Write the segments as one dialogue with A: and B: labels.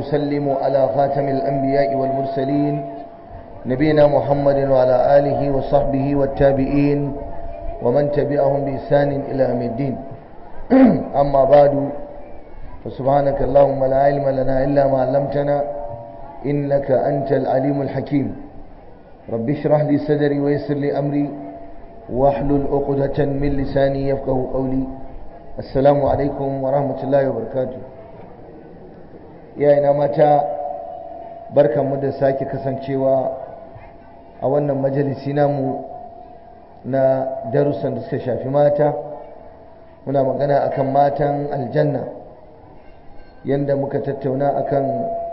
A: وأسلم على خاتم الأنبياء والمرسلين نبينا محمد وعلى آله وصحبه والتابعين ومن تبعهم بإحسان إلى يوم الدين أما بعد فسبحانك اللهم لا علم لنا إلا ما علمتنا إنك أنت العليم الحكيم رب اشرح لي صدري ويسر لي أمري واحلل عقدة من لساني يفقه قولي السلام عليكم ورحمة الله وبركاته يا ina mata barkanmu da sake kasancewa a wannan majalisi namu na darussan da suka shafi mata muna magana akan matan aljanna yanda muka tattauna akan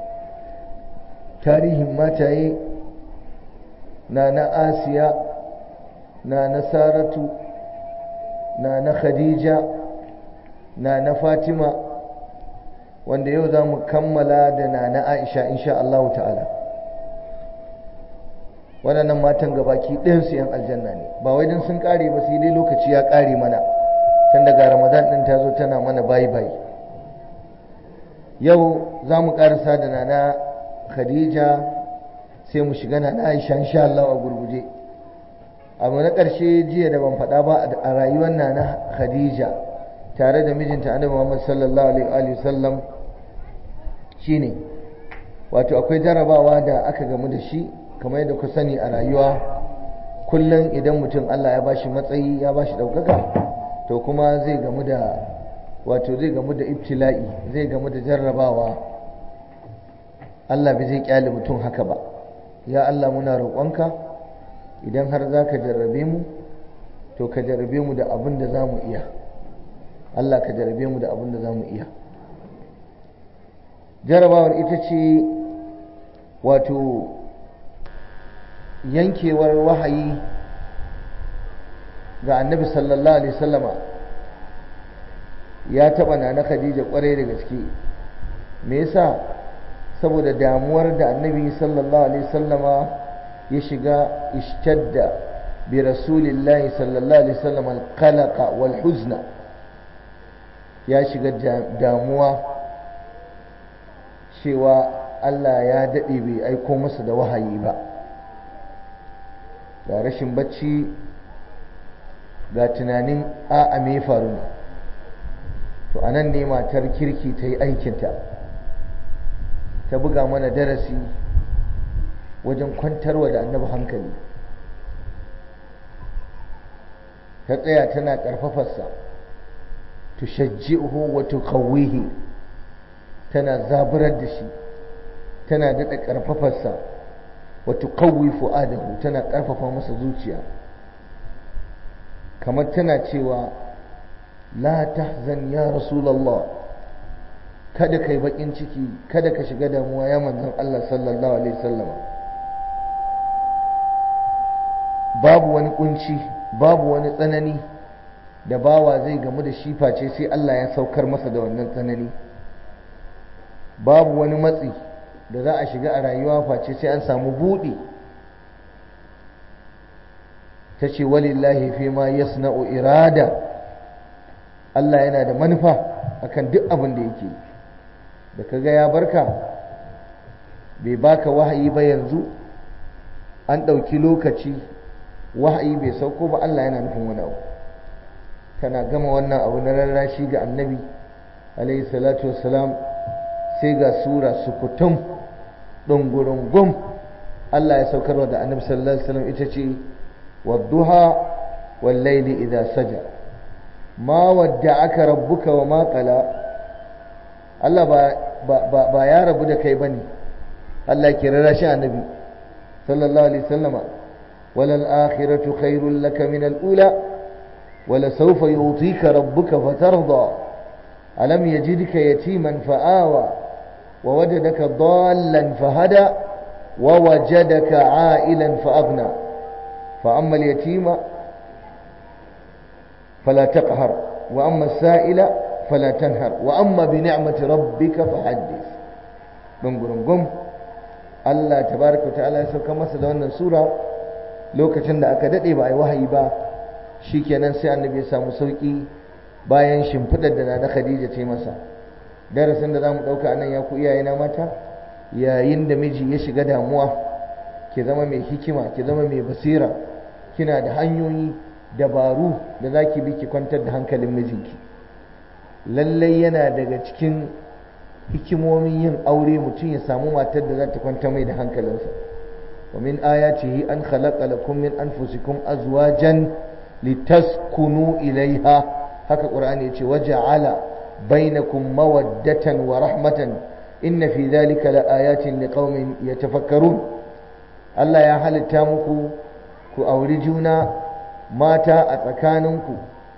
A: tarihin mataye na na asiya na na saratu na na khadija na na fatima wanda yau za mu kammala da na na aisha insha Allah ta'ala waɗannan matan gabaki ɗinsu 'yan aljanna ne ba wai don sun ƙare ba sai dai lokaci ya ƙare mana tun daga ramadan ɗin ta zo tana mana bayi bayi yau za mu ƙarasa da nana khadija sai mu shiga na aisha insha Allah a gurguje abu na ƙarshe jiya da ban faɗa ba a rayuwar nana khadija tare da mijinta annabi Muhammad sallallahu alaihi wa sallam shine wato akwai jarabawa da aka gamu da shi kamar yadda ku sani a rayuwa kullum idan mutum Allah ya bashi matsayi ya bashi ɗaukaka to kuma zai gamu da wato zai gamu da ibtila'i zai gamu da jarrabawa Allah bai zai kyale mutum haka ba ya Allah muna roƙonka idan har za ka jarrabe mu to ka jarrabe mu da abin da za mu iya Allah ka jarrabe mu da abin da za mu iya jarrabawar ita ce wato yankewar wahayi ga annabi sallallahu alaihi sallama ya taɓa na na khadija kwarai da gaske me yasa saboda damuwar da annabi sallallahu alaihi sallama ya shiga ishtadda bi rasulillahi sallallahu alaihi sallama alqalaqa wal huzna ya shiga damuwa cewa Allah ya daɗe bai aiko masa da wahayi ba ga rashin bacci ga tunanin a'a me faru ne to anan ne matar kirki ta yi aikinta ta buga mana darasi wajen kwantarwa da annabi hankali ta tsaya tana ƙarfafarsa tushajji'uhu wa tuqawwihi tana zaburar da shi tana daɗa ƙarfafarsa wa tuqawwi fu'adahu tana ƙarfafa masa zuciya kamar tana cewa la tahzan ya rasulullah kada kai bakin ciki kada ka shiga damuwa ya manzon Allah sallallahu alaihi wasallam babu wani kunci babu wani tsanani da bawa zai gamu da shi face sai Allah ya saukar masa da wannan tsanani babu wani matsi da za a shiga a rayuwa face sai an samu buɗe ta ce walillahi fi ma yasna'u irada Allah yana da manufa akan duk abin da yake da kaga ya barka bai baka wahayi ba yanzu an ɗauki lokaci wahayi bai sauko ba Allah yana nufin wani abu tana gama wannan abu na rarrashi ga annabi alaihi salatu wassalam sai ga sura sukutum ɗungurungum Allah ya saukarwa da annabi sallallahu alaihi wasallam ita ce wadduha wal laili idza saja ma wadda'aka rabbuka wa ma qala Allah ba ba ba ya rabu da kai bane Allah ke rarrashi annabi sallallahu alaihi wasallama wal akhiratu khairul laka min al ula ولسوف يعطيك ربك فترضى ألم يجدك يتيما فآوى ووجدك ضالا فهدى ووجدك عائلا فأغنى فأما اليتيم فلا تقهر وأما السائل فلا تنهر وأما بنعمة ربك فحدث دنقرنقم Allah tabaraka ta'ala ya sauka masa da wannan sura lokacin da aka dade ba ai wahayi ba shikenan sai annabi ya samu sauki bayan shimfidar da na Khadija ta yi masa darasin da za mu ɗauka nan ya ku iyayena mata yayin da miji ya shiga damuwa ki zama mai hikima ki zama mai basira kina da hanyoyi dabaru da za ki bi ki kwantar da hankalin mijinki lallai yana daga cikin hikimomin yin aure mutum ya samu matar da za ta kwanta mai da hankalinsa wa min ayatihi an khalaqa lakum min anfusikum azwajan litaskunu ilaiha haka qur'ani yace waja'ala bainakum mawaddatan wa rahmatan inna fi dhalika laayatin liqaumin yatafakkarun Allah ya halitta muku ku auri juna mata a tsakaninku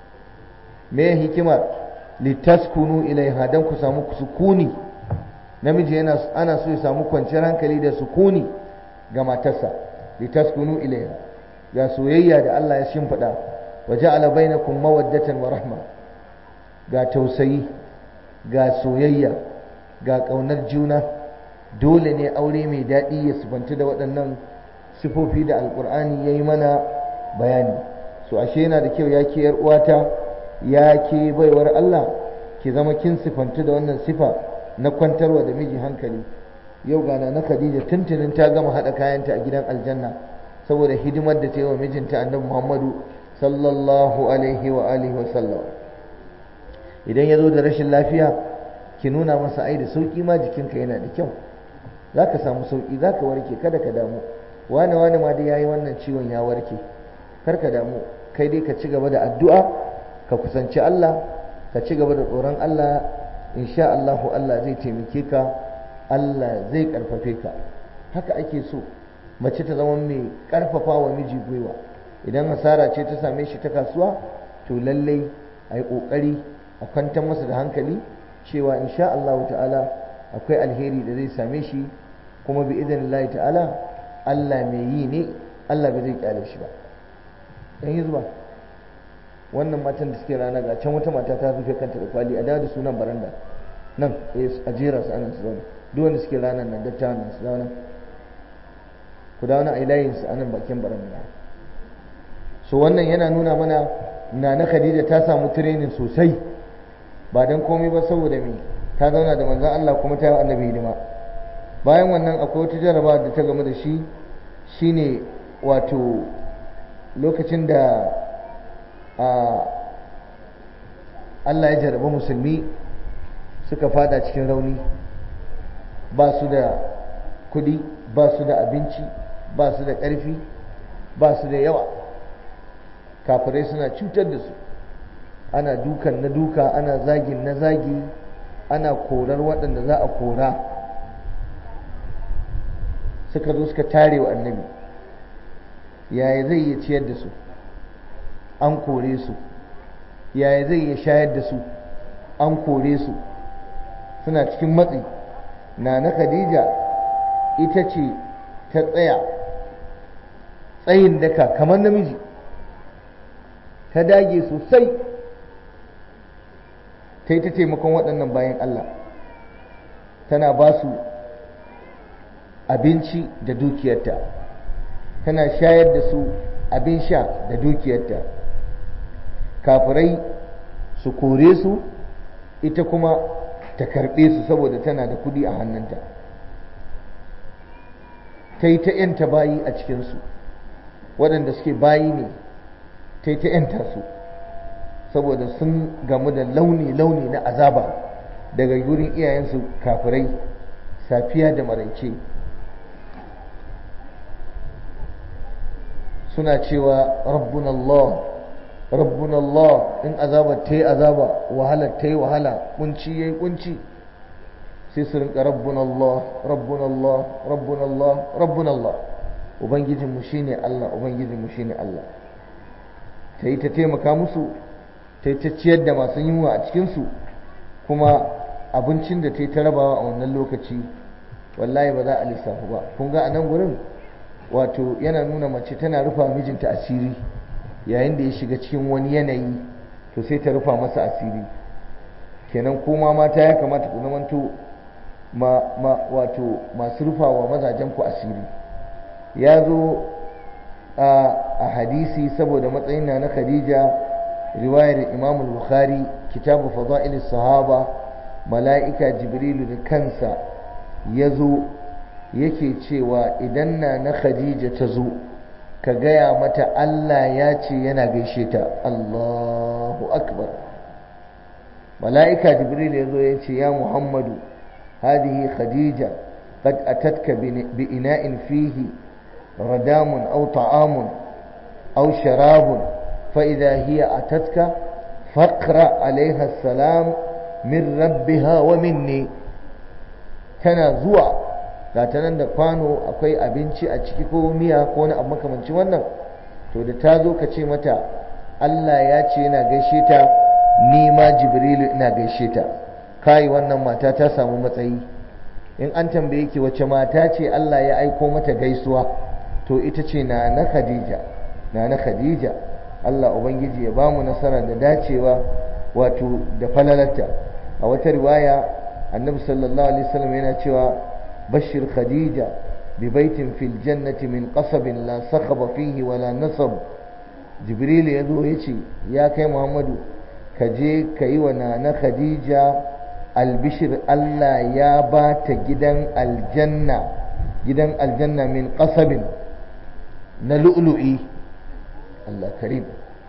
A: me hikimar litaskunu ilaiha dan ku samu sukuni namiji yana ana so ya samu kwanciyar hankali da sukuni ga matarsa litaskunu ilaiha ga soyayya da Allah ya shimfiɗa wa ja'ala bainakum mawaddatan wa rahma ga tausayi ga soyayya ga ƙaunar juna dole ne aure mai daɗi ya sifanta da waɗannan sifofi da alƙur'ani ya yi mana bayani so ashe yana da kyau ya ke yar uwata ya ke baiwar Allah ki zama kin sifanta da wannan sifa na kwantarwa da miji hankali yau gana na Khadija tuntunin ta gama haɗa kayanta a gidan aljanna saboda hidimar da ta yi wa mijinta annabi Muhammadu sallallahu alaihi wa alihi wa sallam idan ya zo da rashin lafiya ki nuna masa ai da sauki ma jikinka yana da kyau za ka samu sauki za ka warke kada ka damu wane wane ma dai ya yi wannan ciwon ya warke kar ka damu kai dai ka ci gaba da addu'a ka kusanci Allah ka ci gaba da tsoron Allah insha Allahu Allah zai taimake ka Allah zai karfafe ka haka ake so mace ta zama mai karfafa wa miji gwiwa idan hasara ce ta same shi ta kasuwa to lallai a yi ƙoƙari a kwantar masa da hankali cewa insha Allah ta'ala akwai alheri da zai same shi kuma bi idan Allah ta'ala Allah mai yi ne Allah bai zai kyale shi ba dan yi zuba wannan matan da suke rana ga can wata mata ta rufe kanta da kwali a dawo da sunan baranda nan a jera su anan su zauna duk wanda suke ranar nan dattawan nan su zauna ku dawo na ilayin su anan bakin baranda so wannan yana nuna mana na na Khadija ta samu training sosai ba dan komai ba saboda me ta zauna da manzon Allah kuma ta yi annabi hidima bayan wannan akwai wata jaraba da ta gamu da shi shine wato lokacin da Allah ya jaraba musulmi suka fada cikin rauni ba su da kudi ba su da abinci ba su da ƙarfi ba su da yawa kafirai suna cutar da su ana dukan na duka ana zagin na zagi ana korar waɗanda za a kora suka zo suka tare wa annabi yaya zai iya ciyar da su an kore su yaya zai iya shayar da su an kore su suna cikin matsi na na khadija ita ce ta tsaya tsayin daka kamar namiji ta dage sosai ta yi ta taimakon waɗannan bayan Allah tana ba su abinci da dukiyarta tana shayar da su abin sha da dukiyarta kafirai su kore su ita kuma ta karɓe su saboda tana da kudi a hannunta ta yi ta ‘yanta bayi a cikinsu waɗanda suke bayi ne ta yi ta ‘yanta su saboda sun gamu da launi-launi na azaba daga gurin iyayensu kafirai safiya da maraice suna cewa rabbun Allah rabbun Allah in azaba ta yi azaba wahalar ta yi wahala kunci ya yi kunci sai su rinka rabbun Allah rabbun Allah rabbun Allah rabbun Allah ubangijinmu shine Allah ubangijinmu shine Allah ta yi ta taimaka musu ta yi ta ciyar da masu yunwa a cikinsu kuma abincin da ta yi ta rabawa a wannan lokaci wallahi ba za a lissafu ba kun ga a nan gurin wato yana nuna mace tana rufa mijinta asiri yayin da ya shiga cikin wani yanayi to sai ta rufa masa asiri kenan kuma mata ya kamata ku zamanto ma, ma wato masu rufa wa mazajen ku asiri ya zo a hadisi saboda matsayin na na khadija riwayar imam bukhari kitabu fada'il sahaba mala'ika jibrilu da kansa ya zo yake cewa idan na na khadija ta zo ka gaya mata Allah ya ce yana gaishe ta Allahu akbar mala'ika jibril ya zo ya ce ya muhammadu hadihi khadija qad atatka bi ina'in fihi radamun aw ta'amun aw sharabun fa idha hiya atatka faqra alaiha salam min rabbiha wa minni tana zuwa ga ta nan da kwano akwai abinci a ciki ko miya ko wani abu makamancin wannan to da ta zo ka ce mata Allah ya ce yana gaishe ta ni ma jibrilu ina gaishe ta kai wannan mata ta samu matsayi in an tambaye ki wace mata ce Allah ya aiko mata gaisuwa to ita ce na na Khadija na na Khadija Allah ubangiji ya bamu nasara da dacewa wato da falalarta a wata riwaya annabi sallallahu alaihi wasallam yana cewa bashir khadija bi baitin fil jannati min qasabin la sakhaba fihi wala nasab jibril ya zo ya ce ya kai muhammadu ka je ka yi wa nana khadija albishir allah ya ba ta gidan aljanna gidan aljanna min qasabin na lu'lu'i allah karim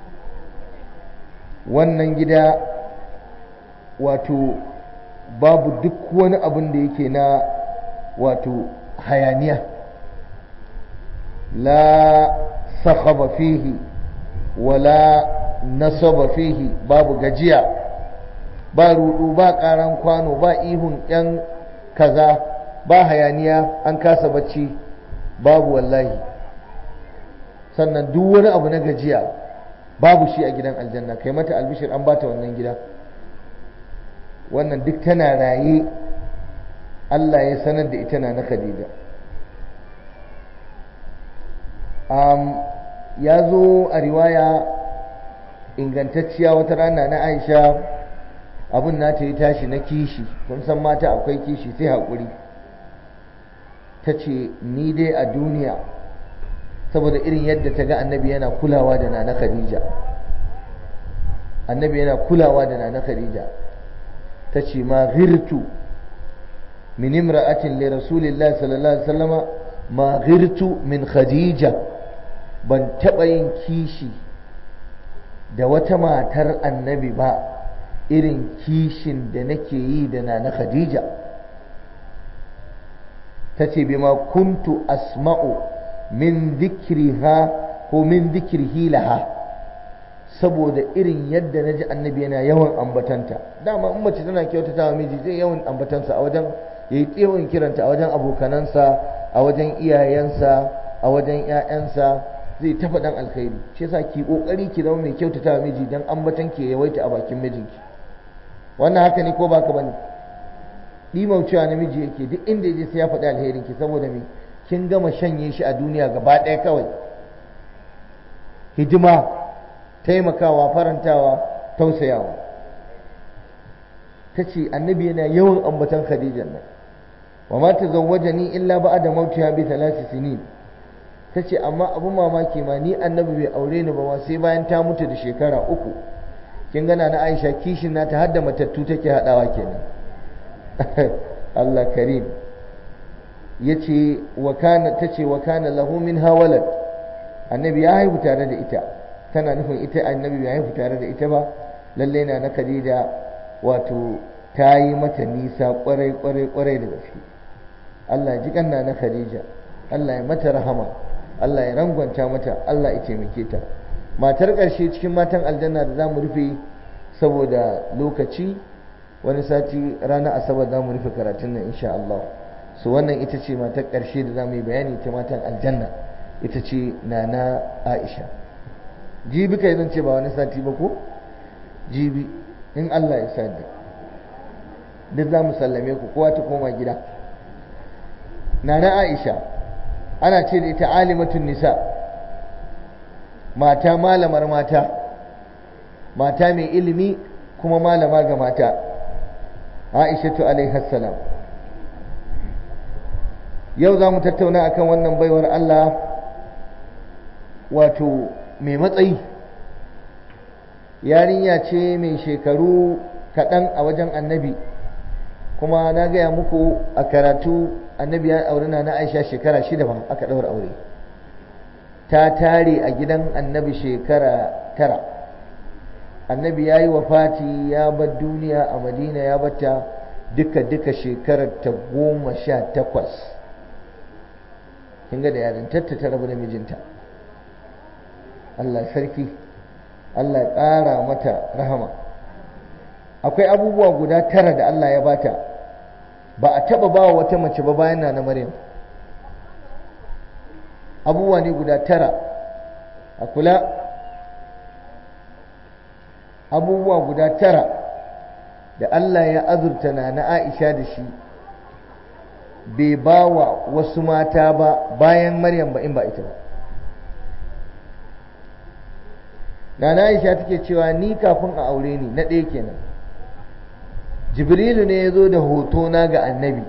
A: wannan gida wato babu duk wani abin da yake na wato hayaniya la sakhaba fihi wala nasaba fihi babu gajiya ba rudu ba karan kwano ba ihun yan kaza ba hayaniya an kasa bacci babu wallahi sannan duk wani abu na gajiya babu shi a gidan aljanna kai mata albishir an bata wannan gida wannan duk tana raye Allah ya sanar da ita na na Khadija um, ya zo a riwaya ingantacciya wata rana na Aisha abin na ta yi tashi na kishi kun san mata akwai kishi sai haƙuri ta ce ni dai a duniya saboda irin yadda ta ga annabi yana kulawa da nana Khadija annabi yana kulawa da nana Khadija ta ce ma ghirtu min imra'atin li rasulillahi sallallahu alaihi wasallama ma ghirtu min khadija ban taɓa yin kishi da wata matar annabi ba irin kishin da nake yi da na khadija ta ce bima kuntu asma'u min zikriha ko min zikrihi laha saboda irin yadda na ji annabi yana yawan ambatanta dama in mace tana kyautata wa miji zai yawan ambatansa a wajen ya yi yawan kiranta a wajen abokanansa a wajen iyayensa a wajen 'ya'yansa zai tafa dan alkhairi shi yasa ki kokari ki zama mai kyautata wa miji dan ambatan ki yawaita a bakin mijinki wannan haka ne ko baka bane dimaucewa namiji yake duk inda yaje sai ya faɗi alherin ki saboda me kin gama shanye shi a duniya gaba ɗaya kawai hidima taimakawa farantawa tausayawa ta ce annabi yana yawan ambatan khadijan nan wa ma tazawwajani illa ba'da mautiha bi thalath sinin ta ce amma abun mamaki ma ni annabi bai aure ni ba sai bayan ta mutu da shekara uku kin gana na Aisha kishin nata har da matattu take hadawa kenan Allah karim yace wa kana tace wa kana lahu min hawalad annabi ya haihu tare da ita tana nufin ita annabi bai haihu tare da ita ba lalle na na Khadija wato ta yi mata nisa kwarai kwarai kwarai da gaske Allah ji kanna na Khadija Allah ya mata rahama Allah ya rangwanta mata Allah ya taimake ta matar ƙarshe cikin matan aljanna da za mu rufe saboda lokaci wani sati ranar asabar za mu rufe karatun nan insha Allah su wannan ita ce matar ƙarshe da za mu yi bayani ta matan aljanna ita ce nana Aisha jibi kai zan ce ba wani sati ba ko jibi in Allah ya sa duk za mu sallame ku kowa ta koma gida nana Aisha ana ce da ita alimatun nisa mata malamar mata mata mai ilimi kuma malama ga mata aishatu alaihassalam yau za mu tattauna akan wannan baiwar Allah wato mai matsayi yarinya ce mai shekaru kaɗan a wajen annabi kuma na gaya muku a karatu annabi ya aure na na aisha shekara shida ba aka ɗaura aure ta tare a gidan annabi shekara tara annabi ya yi wafati ya bar duniya a madina ya bata duka-duka shekarar ta goma sha takwas kinga da yarintarta ta rabu da mijinta Allah sarki Allah ƙara mata rahama akwai abubuwa guda tara da Allah ya bata ba a taba ba wa wata mace ba bayan na na Maryam abubuwa ne guda tara a kula abubuwa guda tara da Allah ya azurta na na Aisha da shi bai ba wa wasu mata ba bayan Maryam ba in ba ita ba Nana Aisha take cewa ni kafin a aure ni na ɗaya kenan Jibrilu ne ya zo da hotona ga annabi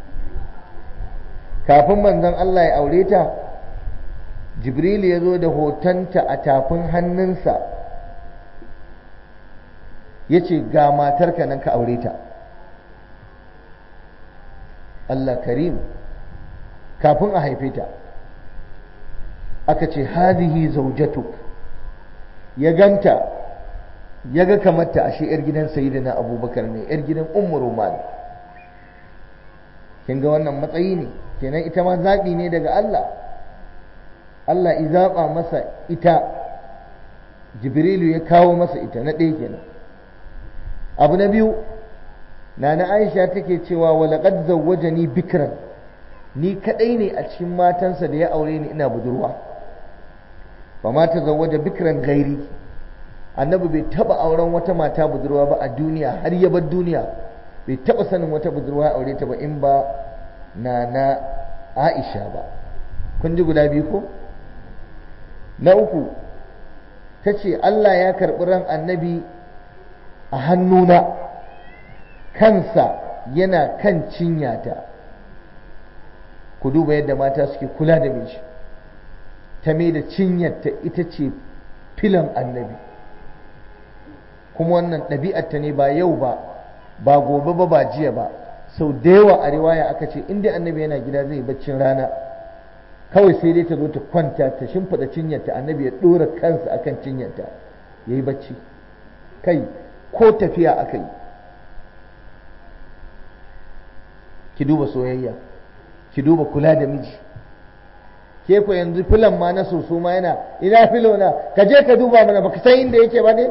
A: kafin manzon Allah ya aure ta Jibrilu ya zo da hotonta a tafin hannunsa ya ce ga matarka nan ka aure ta Allah karim kafin a haife ta aka ce hadihi zaujatuk ya ganta ya ga kamata ashe yar gidan sayyidina abubakar ne yar gidan ummu roman kin ga wannan matsayi ne kenan ita ma zaɓi ne daga Allah Allah i zaɓa masa ita jibrilu ya kawo masa ita na ɗaya kenan abu na biyu nana aisha take cewa walaƙad zawwajani bikran ni kaɗai ne a cikin matansa da ya aure ni ina budurwa ba ma ta zawwaja bikran gairi annabi bai taba auren wata mata budurwa ba a duniya har ya bar duniya bai taba sanin wata budurwa aure ta ba in ba na na aisha ba kun ji guda biyu ko na uku ta ce allah ya karɓi ran annabi a hannuna kansa yana kan cinyata ku duba yadda mata suke kula da miji ta mai da cinyarta ita ce filan annabi kuma wannan ɗabi'arta ne ba yau ba ba gobe ba ba jiya ba sau da yawa a riwaya aka ce inda annabi yana gida zai baccin rana kawai sai dai ta zo ta kwanta ta shimfiɗa cinyarta annabi ya ɗora kansa akan cinyarta ya yi bacci kai ko tafiya aka yi ki duba soyayya ki duba kula da miji ke ku yanzu filan ma na soso ma yana ina filo na ka je ka duba mana baka san inda yake ba ne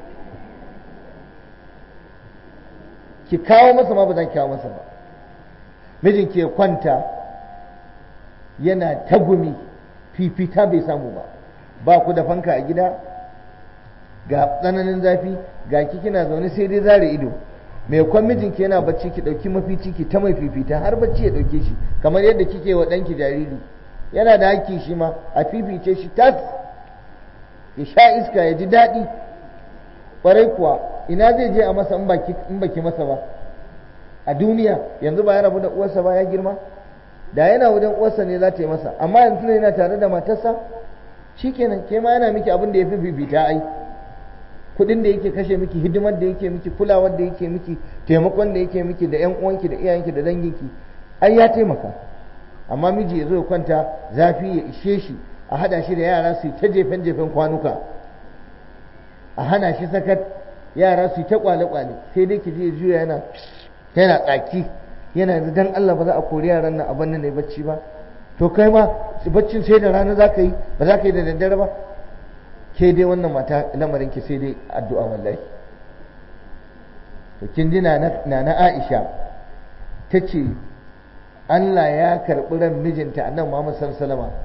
A: ki kawo masa ma ba za ki kawo masa ba mijin ke kwanta yana tagumi fifita bai samu ba ba ku da fanka a gida ga tsananin zafi ga ki kina zaune sai dai zare ido mai kwan mijinki yana bacci ki ɗauki mafici ki ta mai fifita har bacci ya ɗauke shi kamar yadda kike wa ɗanki jariri yana da haƙƙi shi ma a fifice shi tas ya sha iska ya ji daɗi ƙwarai kuwa ina zai je a masa in baki masa ba a duniya yanzu ba ya rabu da uwarsa ba ya girma da yana wajen uwarsa ne za ta yi masa amma yanzu yana tare da matarsa shikenan ke ma yana miki abin da ya fi fifita ai kuɗin da yake kashe miki hidimar da yake miki kulawar da yake miki taimakon da yake miki da 'yan uwanki da iyayenki da danginki ai ya taimaka amma miji ya zo ya kwanta zafi ya ishe shi a hada shi da yara su ta jefen jefen kwanuka a hana shi sakat yara su ta kwale kwale sai dai ki je juya yana yana tsaki yana da dan Allah ba za a kori yaran nan abin nan ne bacci ba to kai ma baccin sai da rana za ka yi ba za ka yi da daddare ba ke dai wannan mata lamarin ki sai dai addu'a wallahi to kin ji na na Aisha ta ce Allah ya karɓi ran mijinta annabi Muhammad sallallahu alaihi wasallam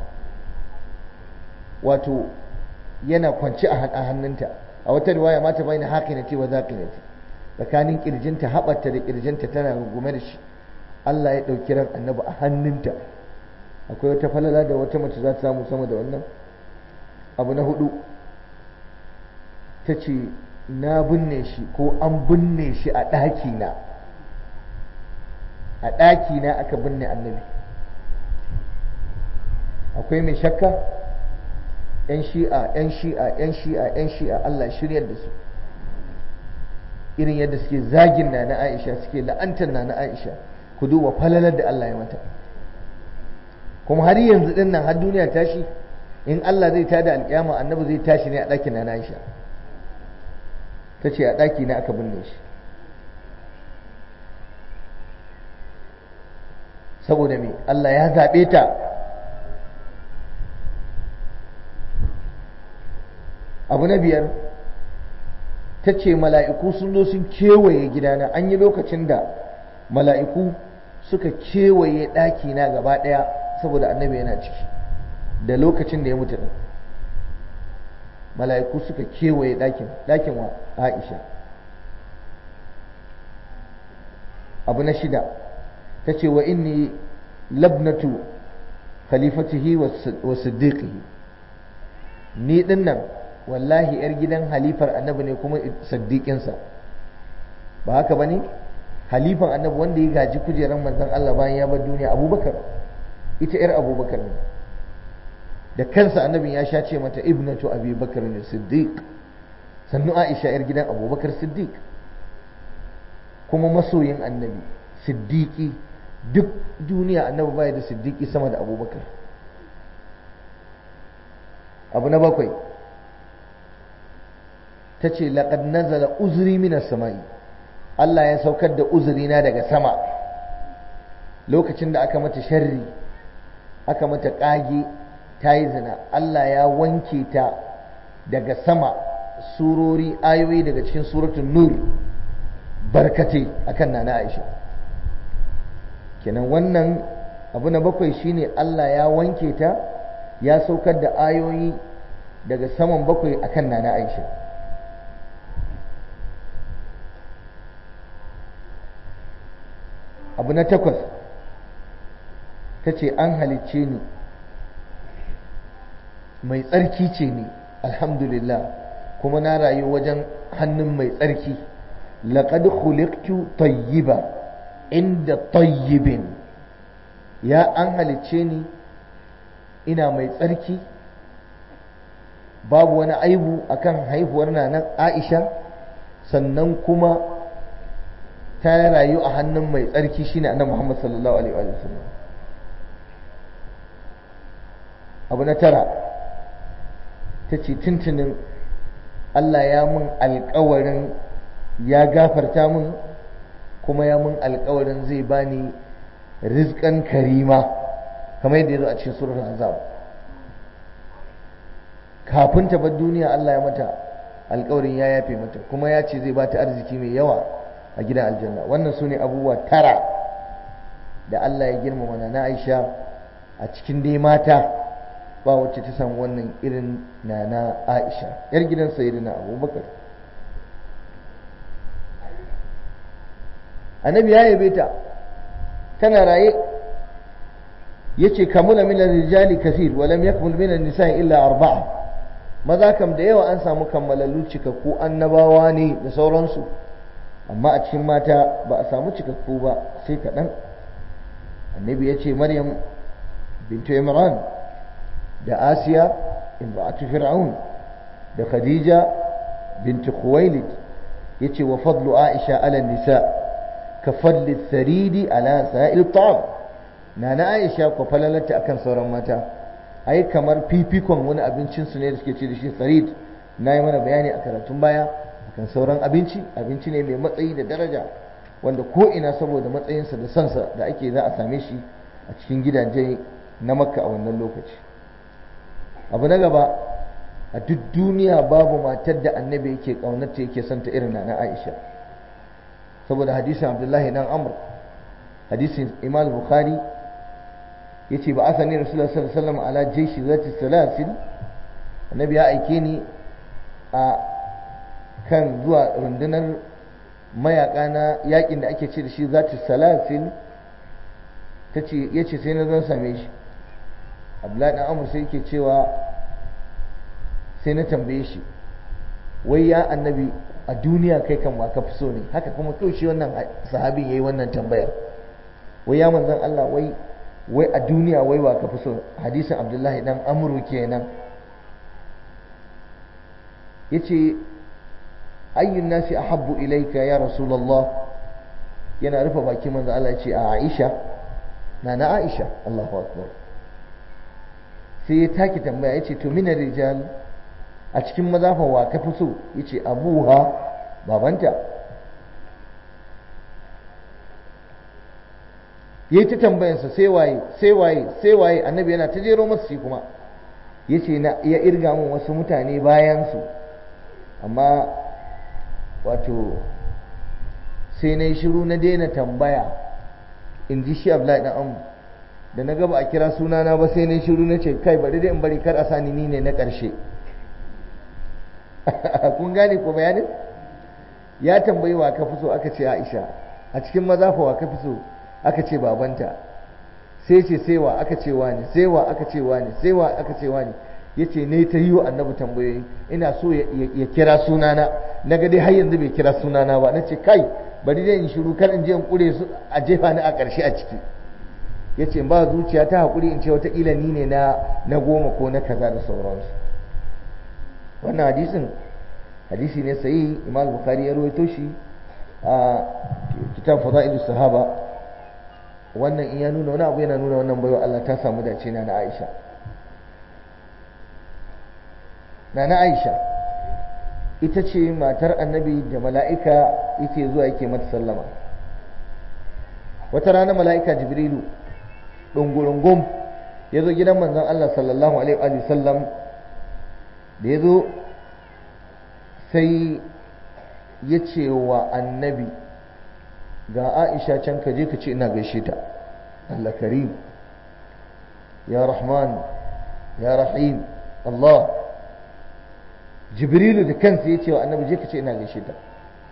A: wato yana kwance a hannunta a wata riwaya mata bayyana haqinati wa zaqinati tsakanin kirjinta haɓarta da kirjinta tana rungume da shi Allah ya ɗauki ran annabi a hannunta akwai wata falala da wata mace za ta samu sama da wannan abu na hudu ta ce na binne shi ko an binne shi a ɗakina a ɗakina aka binne annabi akwai mai shakka ‘yan shi'a ‘yan shi'a ‘yan shi'a ‘yan shi'a Allah shiryar da su irin yadda suke zagin na na aisha suke la'antar na na aisha ku duba falalar da Allah ya mata kuma har yanzu din nan har duniya tashi in Allah zai tada alƙiyama annabi zai tashi ne a ɗakin na aisha ta ce a ɗaki na aka binne shi saboda me Allah ya zaɓe ta abu na biyar ta ce mala'iku sun zo sun kewaye gidana an yi lokacin da mala'iku suka kewaye ɗakina gaba ɗaya saboda annabi yana ciki da lokacin da ya mutu ɗin mala'iku suka kewaye ɗakin ɗakin wa aisha abu na shida ta ce wa inni labnatu khalifatihi wa siddiqihi ni ɗin nan wallahi yar gidan halifar annabi ne kuma saddiƙinsa ba haka ba ne halifan annabi wanda ya gaji kujerar manzon Allah bayan ya bar duniya abubakar ita yar abubakar ne da kansa annabin ya sha ce mata ibnatu abi bakar ne siddiq sannu aisha yar gidan abubakar siddiq kuma masoyin annabi siddiqi duk duniya annabi baya da siddiqi sama da abubakar abu na bakwai ta ce laƙad nazala uzuri minas sama'i Allah ya saukar da uzurina daga sama lokacin da aka mata sharri aka mata ƙage ta yi zina Allah ya wanke ta daga sama surori ayoyi daga cikin suratun nur barkate akan nana Aisha kenan wannan abu na bakwai shine Allah ya wanke ta ya saukar da ayoyi daga saman bakwai akan nana Aisha abu na takwas ta ce an halicce ni mai tsarki ce ni alhamdulillah kuma na rayu wajen hannun mai tsarki laƙad khuliqtu tayyiba inda tayyibin ya an halicce ni ina mai tsarki babu wani aibu akan haihuwar nan aisha sannan kuma ta rayu a hannun mai tsarki shine annabi Muhammad sallallahu alaihi wa sallam abu na tara ta ce tuntunin Allah ya mun alkawarin ya gafarta mun kuma ya mun alkawarin zai bani rizkan karima kamar yadda ya zo a cikin surar azab kafin ta bar duniya Allah ya mata alkawarin ya yafe mata kuma ya ce zai bata arziki mai yawa a gidan aljanna wannan su ne abubuwa tara da Allah ya girmama na Aisha a cikin dai mata ba wacce ta samu wannan irin na na Aisha yar gidan sayyidina Abubakar annabi ya yabe ta tana raye yace kamula min rijali kathir wa lam yakmul min an-nisa'i illa arba'a maza kam da yawa an samu kammalallu cikakku annabawa ne da sauransu amma a cikin mata ba a samu cikakku ba sai kaɗan annabi ya ce maryam bintu imran da asiya imra'atu fir'aun da khadija bintu khuwailid ya ce wa fadlu aisha ala nisa ka fadli saridi ala sa'il ta'am na na aisha ko falalata akan sauran mata ai kamar fifikon wani abincinsu ne da suke ce da shi sarid na yi mana bayani a karatun baya kan sauran abinci abinci ne mai matsayi da daraja wanda ko ina saboda matsayinsa da sansa da ake za a same shi a cikin gidaje na makka a wannan lokaci abu na gaba a duk duniya babu matar da annabi yake kaunarta yake son ta irin na aisha saboda hadisin abdullahi dan amr hadisin imam bukhari yace ba asani rasulullah sallallahu alaihi wasallam ala jaishi zati salasil annabi ya aike ni a kan zuwa rundunar mayaka na yakin da ake ce da shi zati salasil ta ce ya ce sai na zan same shi abdullahi dan amur sai yake cewa sai na tambaye shi wai ya annabi a duniya kai kan wa ka fi so ne haka kuma kawai shi wannan sahabin yayi wannan tambayar wai ya manzon Allah wai wai a duniya wai wa ka fi so hadisin abdullahi dan amru kenan yace ayyun nasi ahabbu ilayka ya rasulullah yana rufe baki manzo Allah ce a Aisha na na Aisha Allahu akbar sai ya taki tambaya yace to minar rijal a cikin mazafa wa ka fi so yace abuha babanta yayi ta tambayansa sai waye sai waye sai waye annabi yana ta jero masa shi kuma yace na ya irga mun wasu mutane bayan su amma wato sai na yi shiru na daina tambaya in ji shi Abdullahi dan Amr da na gaba a kira sunana ba sai na yi shiru na ce kai bari dai in bari kar a sani ni ne na ƙarshe kun gane ko bayanin ya tambayi wa ka fi so aka ce Aisha a cikin maza fa wa ka fi so aka ce babanta sai ce sai wa aka ce wani sai wa aka ce wani sai wa aka ce wani yace ne ta yi wa annabi tambayoyi ina so ya kira sunana na ga dai har yanzu bai kira sunana ba na ce kai bari dai in shiru kar in je in kure su a jefa ni a ƙarshe a ciki yace ba zuciya ta hakuri in ce wataƙila ni ne na na goma ko na kaza da sauransu wannan hadisin hadisi ne sai imam bukhari ya rawaito shi a kitab fada'ilu sahaba wannan in ya nuna wani abu yana nuna wannan baiwa Allah ta samu dace na na Aisha na na Aisha ita ce matar annabi da mala'ika yake zuwa yake mata sallama wata rana mala'ika jibrilu ɗungurungum ya zo gidan manzon Allah sallallahu alaihi wa sallam da ya zo sai ya ce wa annabi ga aisha can ka je ka ce ina gaishe ta Allah karim ya rahman ya rahim Allah jibrilu da kansa ya ce wa annabi je ka ce ina gaishe ta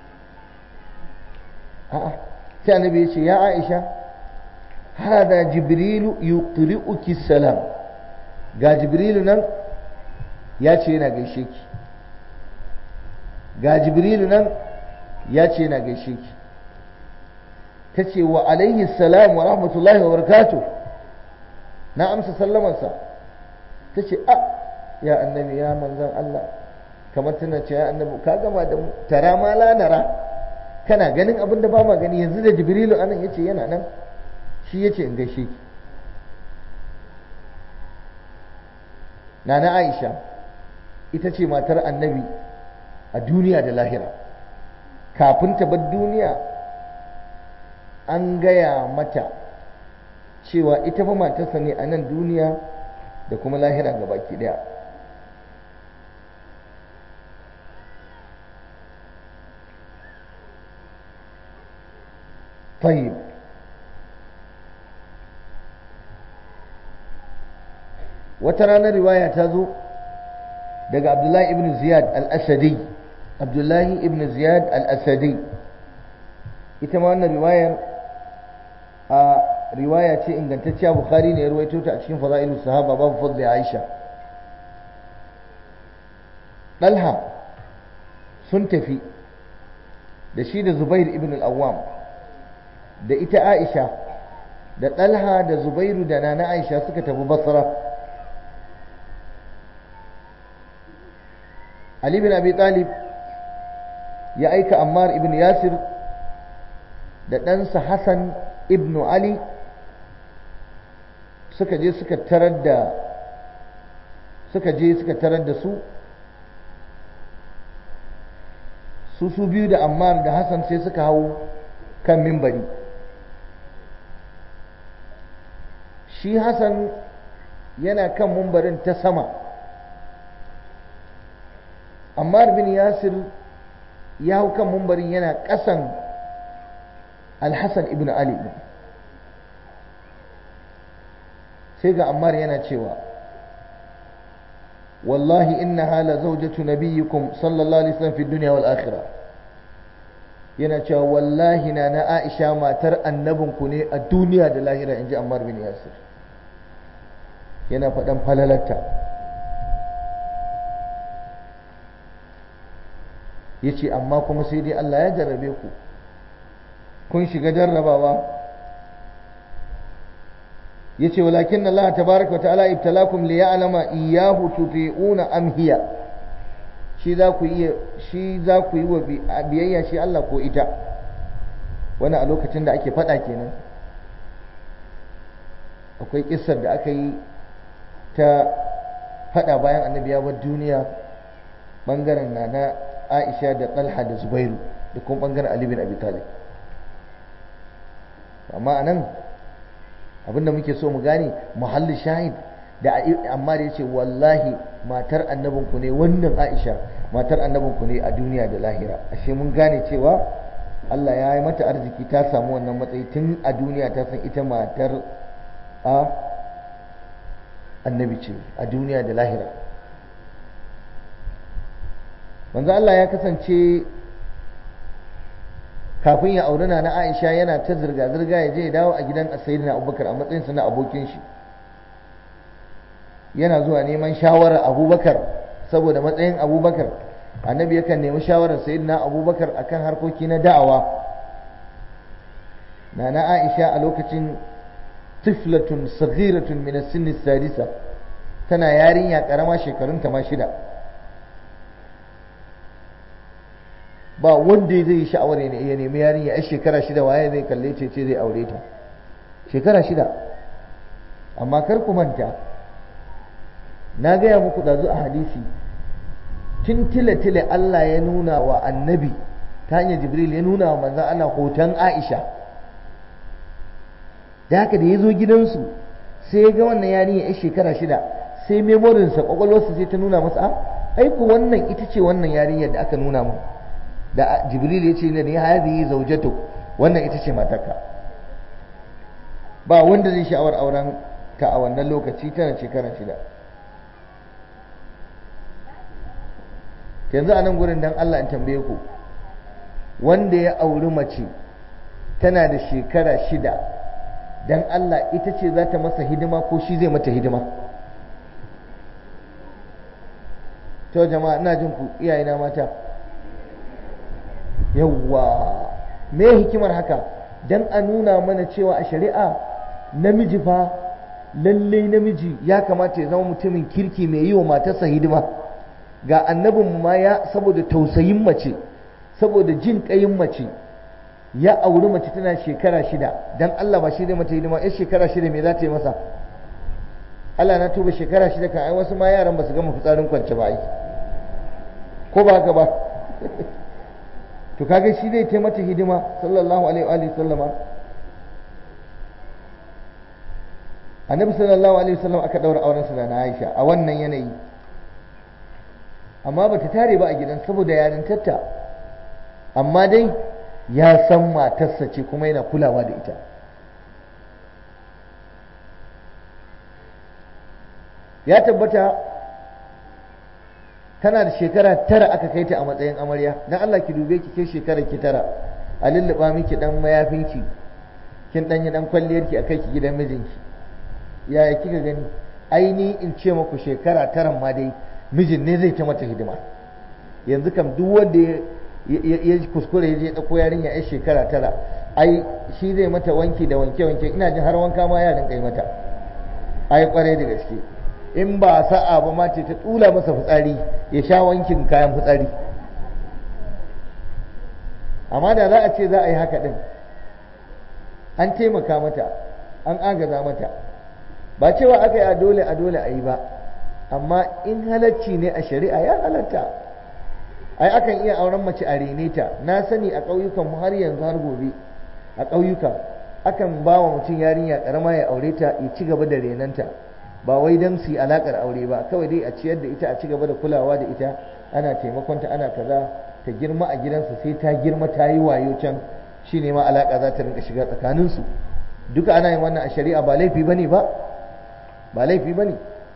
A: a'a sai annabi ya ce ya aisha hada jibrilu yuqri'uki salam ga jibrilu nan ya ce yana gaishe ki ga jibrilu nan ya ce yana gaishe ki ta ce wa alaihi salam wa rahmatullahi wa barakatuh na amsa sallamansa ta ce a ya annabi ya manzan Allah kamar tana ce ya annabi ka gama da mu tara ma lanara kana ganin abin da ba ma gani yanzu da jibrilu anan yace yana nan shi yace in gaishe ki nana Aisha ita ce matar annabi a duniya da lahira kafin ta bar duniya an gaya mata cewa ita fa matarsa ne a nan duniya da kuma lahira ga baki daya طيب wata ranar riwaya ta zo daga abdullahi ibn ziyad al-asadi abdullahi ibn ziyad al-asadi ita ma wannan riwayar a riwaya ce ingantacciya bukhari ne ya ruwaito ta a cikin fada'ilu sahaba babu fadli aisha dalha sun tafi da shi da zubair ibn al-awwam da ita aisha da dalha da zubairu da nana aisha suka tafi basra Ali bin Abi Talib ya aika Ammar ibn Yasir da ɗansa Hassan ibn Ali suka je suka tarar da suka je suka tarar da su su su biyu da Ammar da Hassan sai suka hau kan mimbari shi Hassan yana kan mimbarin ta sama Ammar bin Yasir ya hau kan mumbarin yana ƙasan Alhassan ibn Ali sai ga Ammar yana cewa wallahi inna hala zaujatu nabiyyikum sallallahu alaihi wasallam fi dunya wal akhirah yana cewa wallahi na na Aisha matar annabinku ne a duniya da lahira inji Ammar bin Yasir yana faɗan falalarta ya ce amma kuma sai dai Allah ya jarrabe ku kun shiga jarrabawa ya ce walakin Allah tabaraka wa ta'ala ibtalakum li ya'lama iyyahu tuti'una am hiya shi shi za ku yi shi za ku yi wa biyayya shi Allah ko ita wani a lokacin da ake faɗa kenan akwai kissar da aka yi ta faɗa bayan annabi ya bar duniya bangaren na na Aisha da Talha da Zubairu da kuma bangaren Ali bin Abi Talib amma anan abinda muke so mu gane muhalli shahid da amma da yace wallahi matar annabinku ne wannan Aisha matar annabinku ne a duniya da lahira ashe mun gane cewa Allah ya yi mata arziki ta samu wannan matsayi tun a duniya ta san ita matar a annabi ce a duniya da lahira manzo Allah ya kasance kafin ya auri na Aisha yana ta zirga-zirga ya je ya dawo a gidan Sayyidina Abubakar a matsayinsa na abokin shi yana zuwa neman shawarar Abubakar saboda matsayin Abubakar annabi yakan nemi shawarar Sayyidina Abubakar akan harkoki na da'awa nana Aisha a lokacin tiflatun saghiratun min as-sinni sadisa tana yarinya karama shekarunta ma shida ba wanda zai yi sha'awar ya nemi yarinya a shekara shida waye zai kalle ce ce zai aure ta shekara shida amma kar ku manta na gaya muku ɗazu a hadisi tun tile-tile Allah ya nuna wa annabi ta hanyar jibril ya nuna wa manzan Allah hoton Aisha da haka da ya zo gidansu sai ya ga wannan yarinya ya shekara shida sai memorinsa kwakwalwarsa sai ta nuna masa aiko wannan ita ce wannan yarinyar da aka nuna mu da jibril ya ce ne hadhihi zawjatu wannan ita ce matarka ba wanda zai sha'awar auren ta a wannan lokaci tana shekara shida yanzu a nan gurin dan Allah in tambaye ku wanda ya auri mace tana da shekara shida dan Allah ita ce za ta masa hidima ko shi zai mata hidima to jama'a ina jin ku iyayena mata yawwa me hikimar haka dan a nuna mana cewa a shari'a namiji fa lallai namiji ya kamata ya zama mutumin kirki mai yi wa matarsa hidima ga annabinmu ma ya saboda tausayin mace saboda jin ƙayin mace ya auri mace tana shekara shida dan Allah ba shi zai mata hidima ya shekara shida me za ta yi masa Allah na tuba shekara shida kan ai wasu ma yaran ba su gama fitsarin kwance ba ai ko ba haka ba to kaga shi zai ta mata hidima sallallahu alaihi wa sallama annabi sallallahu alaihi wa sallam aka daura auren sa da Aisha a wannan yanayi amma bata tare ba a gidan saboda yarintarta amma dai ya san matarsa ce kuma yana kulawa da ita ya tabbata tana da shekara tara aka kai ta a matsayin amarya dan Allah ki dube ki kai shekara ki tara a lulluɓa miki dan mayafinki kin dan yi dan kwalliyarki a kai ki gidan mijinki yaya kika gani aini in ce muku shekara tara ma dai mijin ne zai ta mata hidima yanzu kam duk wanda ya kuskure ya je ɗauko yarinya ya shekara tara ai shi zai mata wanki da wanke wanke ina jin har wanka ma ya rinka yi mata ai kwarai da gaske in ba sa'a ba ma ce ta tsula masa fitsari ya sha wankin kayan fitsari amma da za a ce za a yi haka din an taimaka mata an agaza mata ba cewa aka yi a dole a dole a yi ba amma in halacci ne a shari'a ya halatta ai akan iya auren mace a rene ta na sani a ƙauyukan mu har yanzu har gobe a ƙauyuka akan ba wa mutum yarinya ƙarama ya aure ta ya ci gaba da renanta ba wai don su yi alaƙar aure ba kawai dai a ciyar da ita a ci gaba da kulawa da ita ana taimakonta ana kaza ta girma a gidansa sai ta girma ta yi wayo can shine ma alaƙa za ta rinka shiga tsakaninsu duka ana yin wannan a shari'a ba laifi bane ba ba laifi bane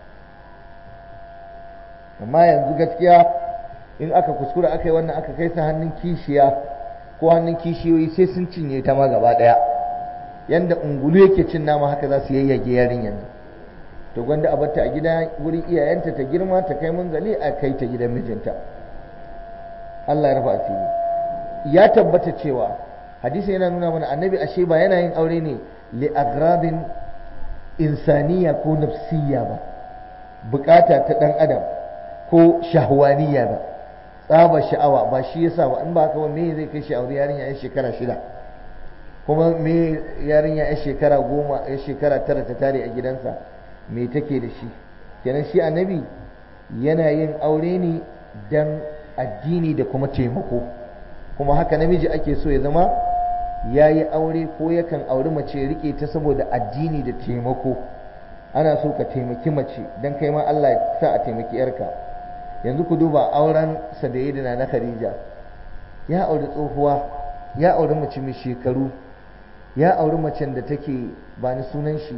A: amma yanzu gaskiya in aka kuskura aka yi wannan aka kai sa hannun kishiya ko hannun kishiyoyi sai sun cinye ta ma gaba ɗaya yanda ungulu yake cin nama haka za su yayyage yarinyar nan to gwanda a batta a gida wurin iyayenta ta girma ta kai munzali a kai ta gidan mijinta Allah ya rufa asiri ya tabbata cewa hadisi yana nuna mana annabi ashe ba yana yin aure ne li agradin insaniya ko nafsiya ba bukata ta dan adam ko shahwaniya ba tsaba sha'awa ba shi yasa ba in ba haka me zai kai shi aure yarinya ya shekara shida kuma me yarinya ya shekara goma ya shekara tara ta tare a gidansa me take da shi kenan shi annabi yana yin aure ne dan addini da kuma taimako kuma haka namiji ake so ya zama ya yi aure ko yakan auri mace rike ta saboda addini da taimako ana so ka taimaki mace don kai ma Allah ya sa a taimaki yarka yanzu ku duba auren da na Khadija ya auri tsohuwa ya auri mace mai shekaru ya auri macen da take ba ni sunan shi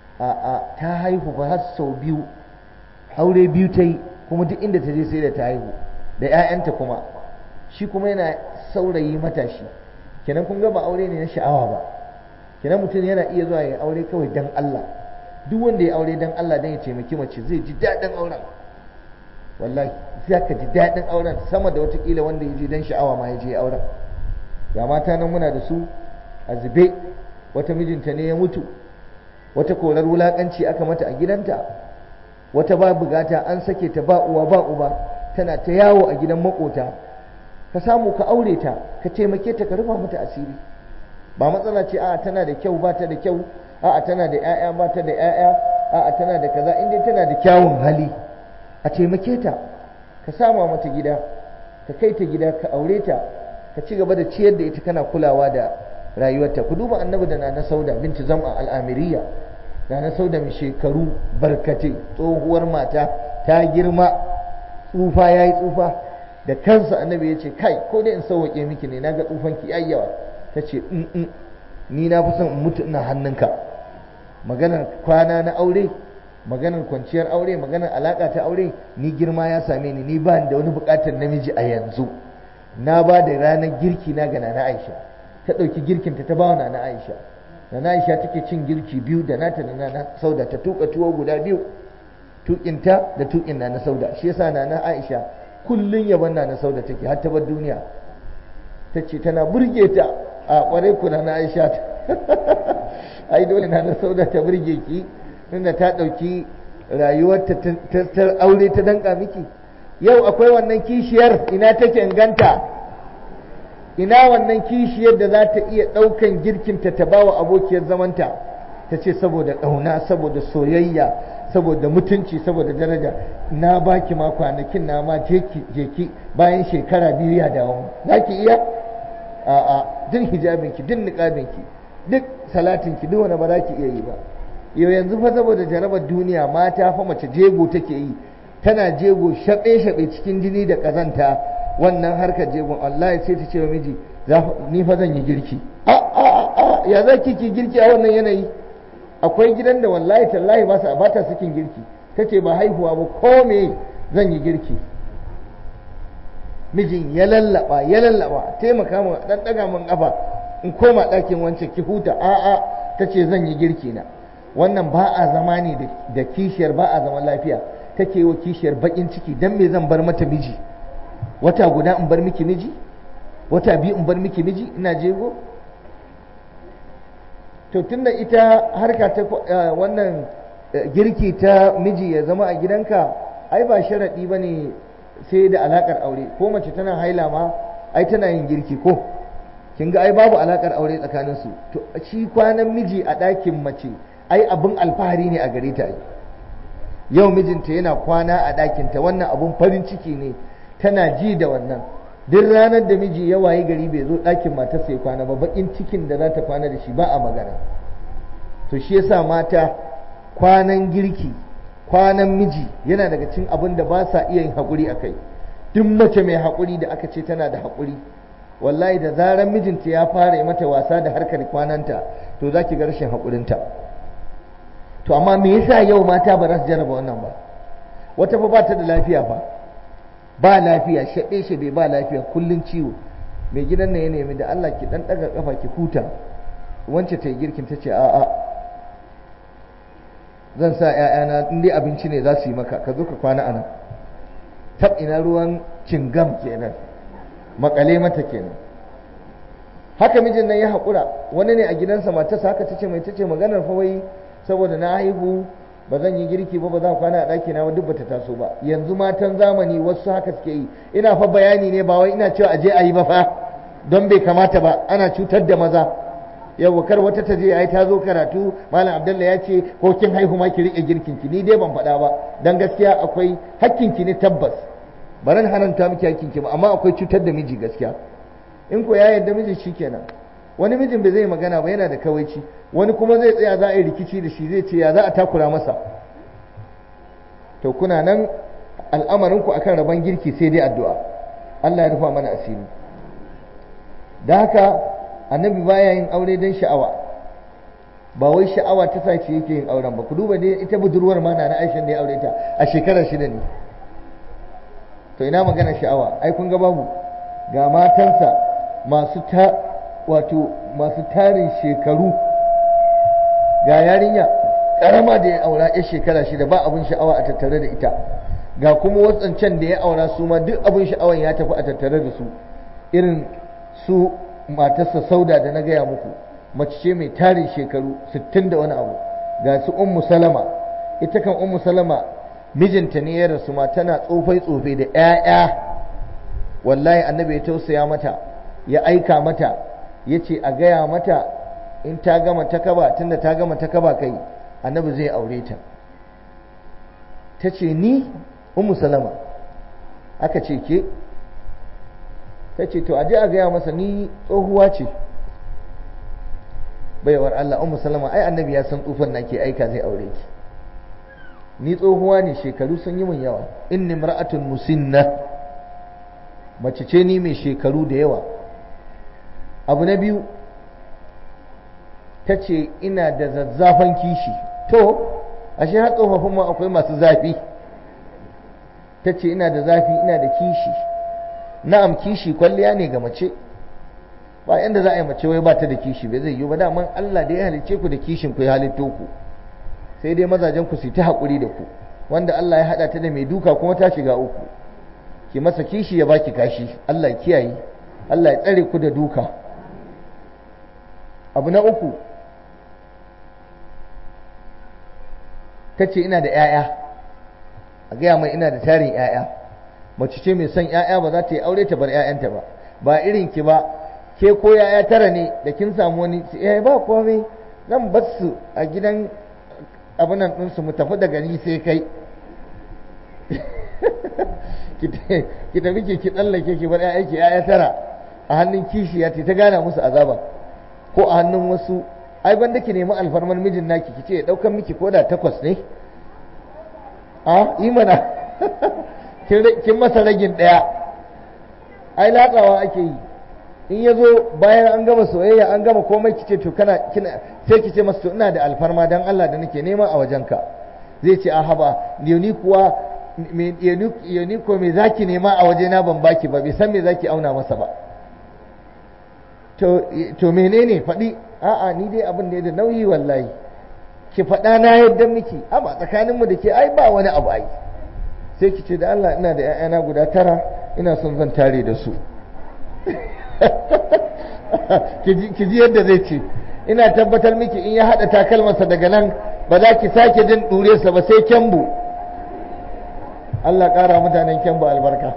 A: a ta haihu ba har sau biyu aure biyu ta yi kuma duk inda ta je sai da ta haihu da 'ya'yanta kuma shi kuma yana saurayi matashi kenan kun ga ba aure ne na sha'awa ba kenan mutum yana iya zuwa ya aure kawai dan Allah duk wanda ya aure dan Allah dan ya taimaki mace zai ji daɗin auren wallahi sai ka ji daɗin auren sama da watakila wanda ya je dan sha'awa ma ya je auren ga mata nan muna da su a zube wata mijinta ne ya mutu wata korar wulakanci aka mata a gidanta wata ba bugata an sake ta ba uwa ba uba tana ta yawo a gidan makota ka samu ka aure ta ka taimake ta ka rufa mata asiri ba matsala ce a'a tana da kyau ba ta da kyau a'a tana da 'ya'ya ba ta da 'ya'ya a'a tana da kaza inda tana da kyawun hali a taimake ta ka sama mata gida ka kai ta gida ka aure ta ka ci gaba da ciyar da ita kana kulawa da rayuwarta ku duba annabi da nana sauda binti zam'a al'amiriya nana sauda mai shekaru barkate tsohuwar mata ta girma tsufa ya yi tsufa da kansa annabi ya ce kai ko dai in sauwaƙe miki ne na ga tsufanki yayyawa ta ce ni na fi son in mutu ina hannunka maganar kwana na aure maganar kwanciyar aure maganar alaƙa ta aure ni girma ya same ni ni ba da wani buƙatar namiji a yanzu na ba da ranar girki na ga nana aisha ta ɗauki girkinta ta ba wa nana aisha nana aisha take cin girki biyu da nata da nana sauda ta tuka tuwo guda biyu tukinta da tukin nana sauda shi yasa nana aisha kullun yaban nana sauda take har ta bar duniya ta ce tana burge ta a kwarai ku nana aisha ai dole nana sauda ta burge ki tunda ta ɗauki rayuwarta ta aure ta danka miki yau akwai wannan kishiyar ina take inganta ina wannan kishiyar da za ta iya ɗaukan girkinta ta bawa abokiyar zamanta ta ce saboda ƙauna saboda soyayya saboda mutunci saboda daraja na baki ma kwanakin na ma jeki bayan shekara biyu ya dawo za ki iya a'a duk hijabinki duk niƙabinki duk salatinki duk wani ba za ki iya yi ba yau yanzu fa saboda jarabar duniya mata fa mace jego take yi tana jego shaɓe-shaɓe cikin jini da ƙazanta wannan harkar jegon Allah sai ta ce wa miji ni fa zan yi girki a a a ya za ki girki a wannan yanayi akwai gidan da wallahi tallahi ba sa bata sakin girki tace ba haihuwa ba ko me zan yi girki mijin ya lallaba ya lallaba taimaka mu dan daga mun kafa in koma ɗakin wance ki huta a a tace zan yi girki na wannan ba a zama ne da kishiyar ba a zaman lafiya take wa kishiyar bakin ciki dan me zan bar mata miji wata guda in bar miki miji wata biyu in bar miki miji ina jego to tunda ita harka ta wannan girki ta miji ya zama a gidanka ai ba sharaɗi ba ne sai da alakar aure ko mace tana haila ma ai tana yin girki ko kin ga ai babu alakar aure tsakanin su to shi kwanan miji a ɗakin mace ai abin alfahari ne a gare ta yau mijinta yana kwana a ɗakinta wannan abun farin ciki ne tana ji da wannan duk ranar da miji ya wayi gari bai zo ɗakin matarsa ya kwana ba bakin cikin da za ta kwana da shi ba a magana to shi yasa mata kwanan girki kwanan miji yana daga cikin abin da ba sa iya yin haƙuri a kai duk mace mai haƙuri da aka ce tana da haƙuri wallahi da zarar mijinta ya fara yi mata wasa da harkar kwananta to za ki ga rashin haƙurinta to amma me yasa yau mata ba za su jarraba wannan ba wata fa ba ta da lafiya fa ba lafiya shaɓe shaɓe ba lafiya kullun ciwo mai gidan nan ya nemi da Allah ki dan daga kafa ki huta wance ta yi girkin ta ce a'a zan sa ƴaƴana in dai abinci ne za su yi maka ka zo ka kwana anan tab ina ruwan cingam kenan makale mata kenan haka mijin nan ya haƙura wani ne a gidansa matarsa haka tace mai tace maganar fa wai saboda na haihu ba zan yi girki ba ba zan kwana a ɗaki na duk bata taso ba yanzu matan zamani wasu haka suke yi ina fa bayani ne ba wai ina cewa aje a yi ba fa don bai kamata ba ana cutar da maza yau kar wata ta je ai ta zo karatu malam abdalla ya ce ko kin haihu ma ki rike girkin ki ni dai ban faɗa ba dan gaskiya akwai hakkin ki ne tabbas baran hananta miki hakkin ki ba amma akwai cutar da miji gaskiya in ko ya yarda miji shikenan wani mijin bai zai magana ba yana da kawaici wani kuma zai tsaya za a yi rikici da shi zai ce ya za a takura masa to kuna nan al'amarin ku akan rabon girki sai dai addu'a Allah ya rufa mana asiri da haka annabi baya yin aure don sha'awa ba wai sha'awa ta sa ce yake yin auren ba ku duba dai ita budurwar ma na Aisha da ya aure ta a shekarar shida ne to ina magana sha'awa ai kun ga babu ga matansa masu ta wato masu tarin shekaru ga yarinya karama da ya aura ya shekara shida ba abin sha'awa a tattare da ita ga kuma watsancan da ya aura su ma duk abin sha'awan ya tafi a tattare da su irin su matarsa sauda da na gaya muku mace ce mai tarin shekaru 60 da wani abu ga su ummu salama ita kan ummu salama mijinta ne ya rasu ma tana tsofai tsofai da 'ya'ya wallahi annabi ya tausaya mata ya aika mata ya ce a gaya mata in ta gama takaba tunda ta gama takaba kai annabi zai aure ta ta ce ni ummu salama aka ce ke ta ce to aje a gaya masa ni tsohuwa ce baiwar Allah ummu salama ai annabi ya san tsufan nake aika zai aure ki ni tsohuwa ne shekaru sun yi min yawa inni mar'atun musinna mace ce ni mai shekaru da yawa abu na biyu ta ce ina da zazzafan kishi to ashe har tsofaffin ma akwai masu zafi ta ce ina da zafi ina da kishi na'am kishi kwalliya ne ga mace ba yanda za a yi mace wai ba ta da kishi bai zai yi ba daman Allah da ya halicce ku da kishin ku ya halitto ku sai dai mazajen ku su ta haƙuri da ku wanda Allah ya haɗa ta da mai duka kuma ta shiga uku ki masa kishi ya baki kashi Allah ya kiyaye Allah ya tsare ku da duka abu na uku ta ce ina da 'ya'ya a gaya mai ina da tarin 'ya'ya mace ce mai son 'ya'ya ba za ta yi aure ta bar 'ya'yanta ba ba irin ki ba ke ko 'ya'ya tara ne da kin samu wani eh ba komai zan bar su a gidan abinan ɗinsu mu tafi daga ni sai kai ki tafi ki ki tsallake ki bar 'ya'ya ki 'ya'ya tara a hannun kishiya ta gana musu azaba ko a hannun wasu ai banda ki nemi alfarmar mijin naki ki ce ya daukan miki koda takwas ne a yi mana kin masa ragin daya ai latsawa ake yi in ya zo bayan an gama soyayya an gama komai ki ce to kana kina sai ki ce masa to ina da alfarma dan Allah da nake nema a wajenka zai ce a haba ni kuwa ni ko me zaki nema a wajena ban baki ba bai san me zaki auna masa ba to menene faɗi a'a ni dai abin da ya da nauyi wallahi ki faɗa na yadda miki amma tsakaninmu da ke ai ba wani abu ai sai ki ce da Allah ina da ƴaƴana guda tara ina son zan tare da su ki ji yadda zai ce ina tabbatar miki in ya haɗa takalmansa daga nan ba za ki sake jin ɗuresa ba sai kyambu Allah ƙara mutanen kyambu albarka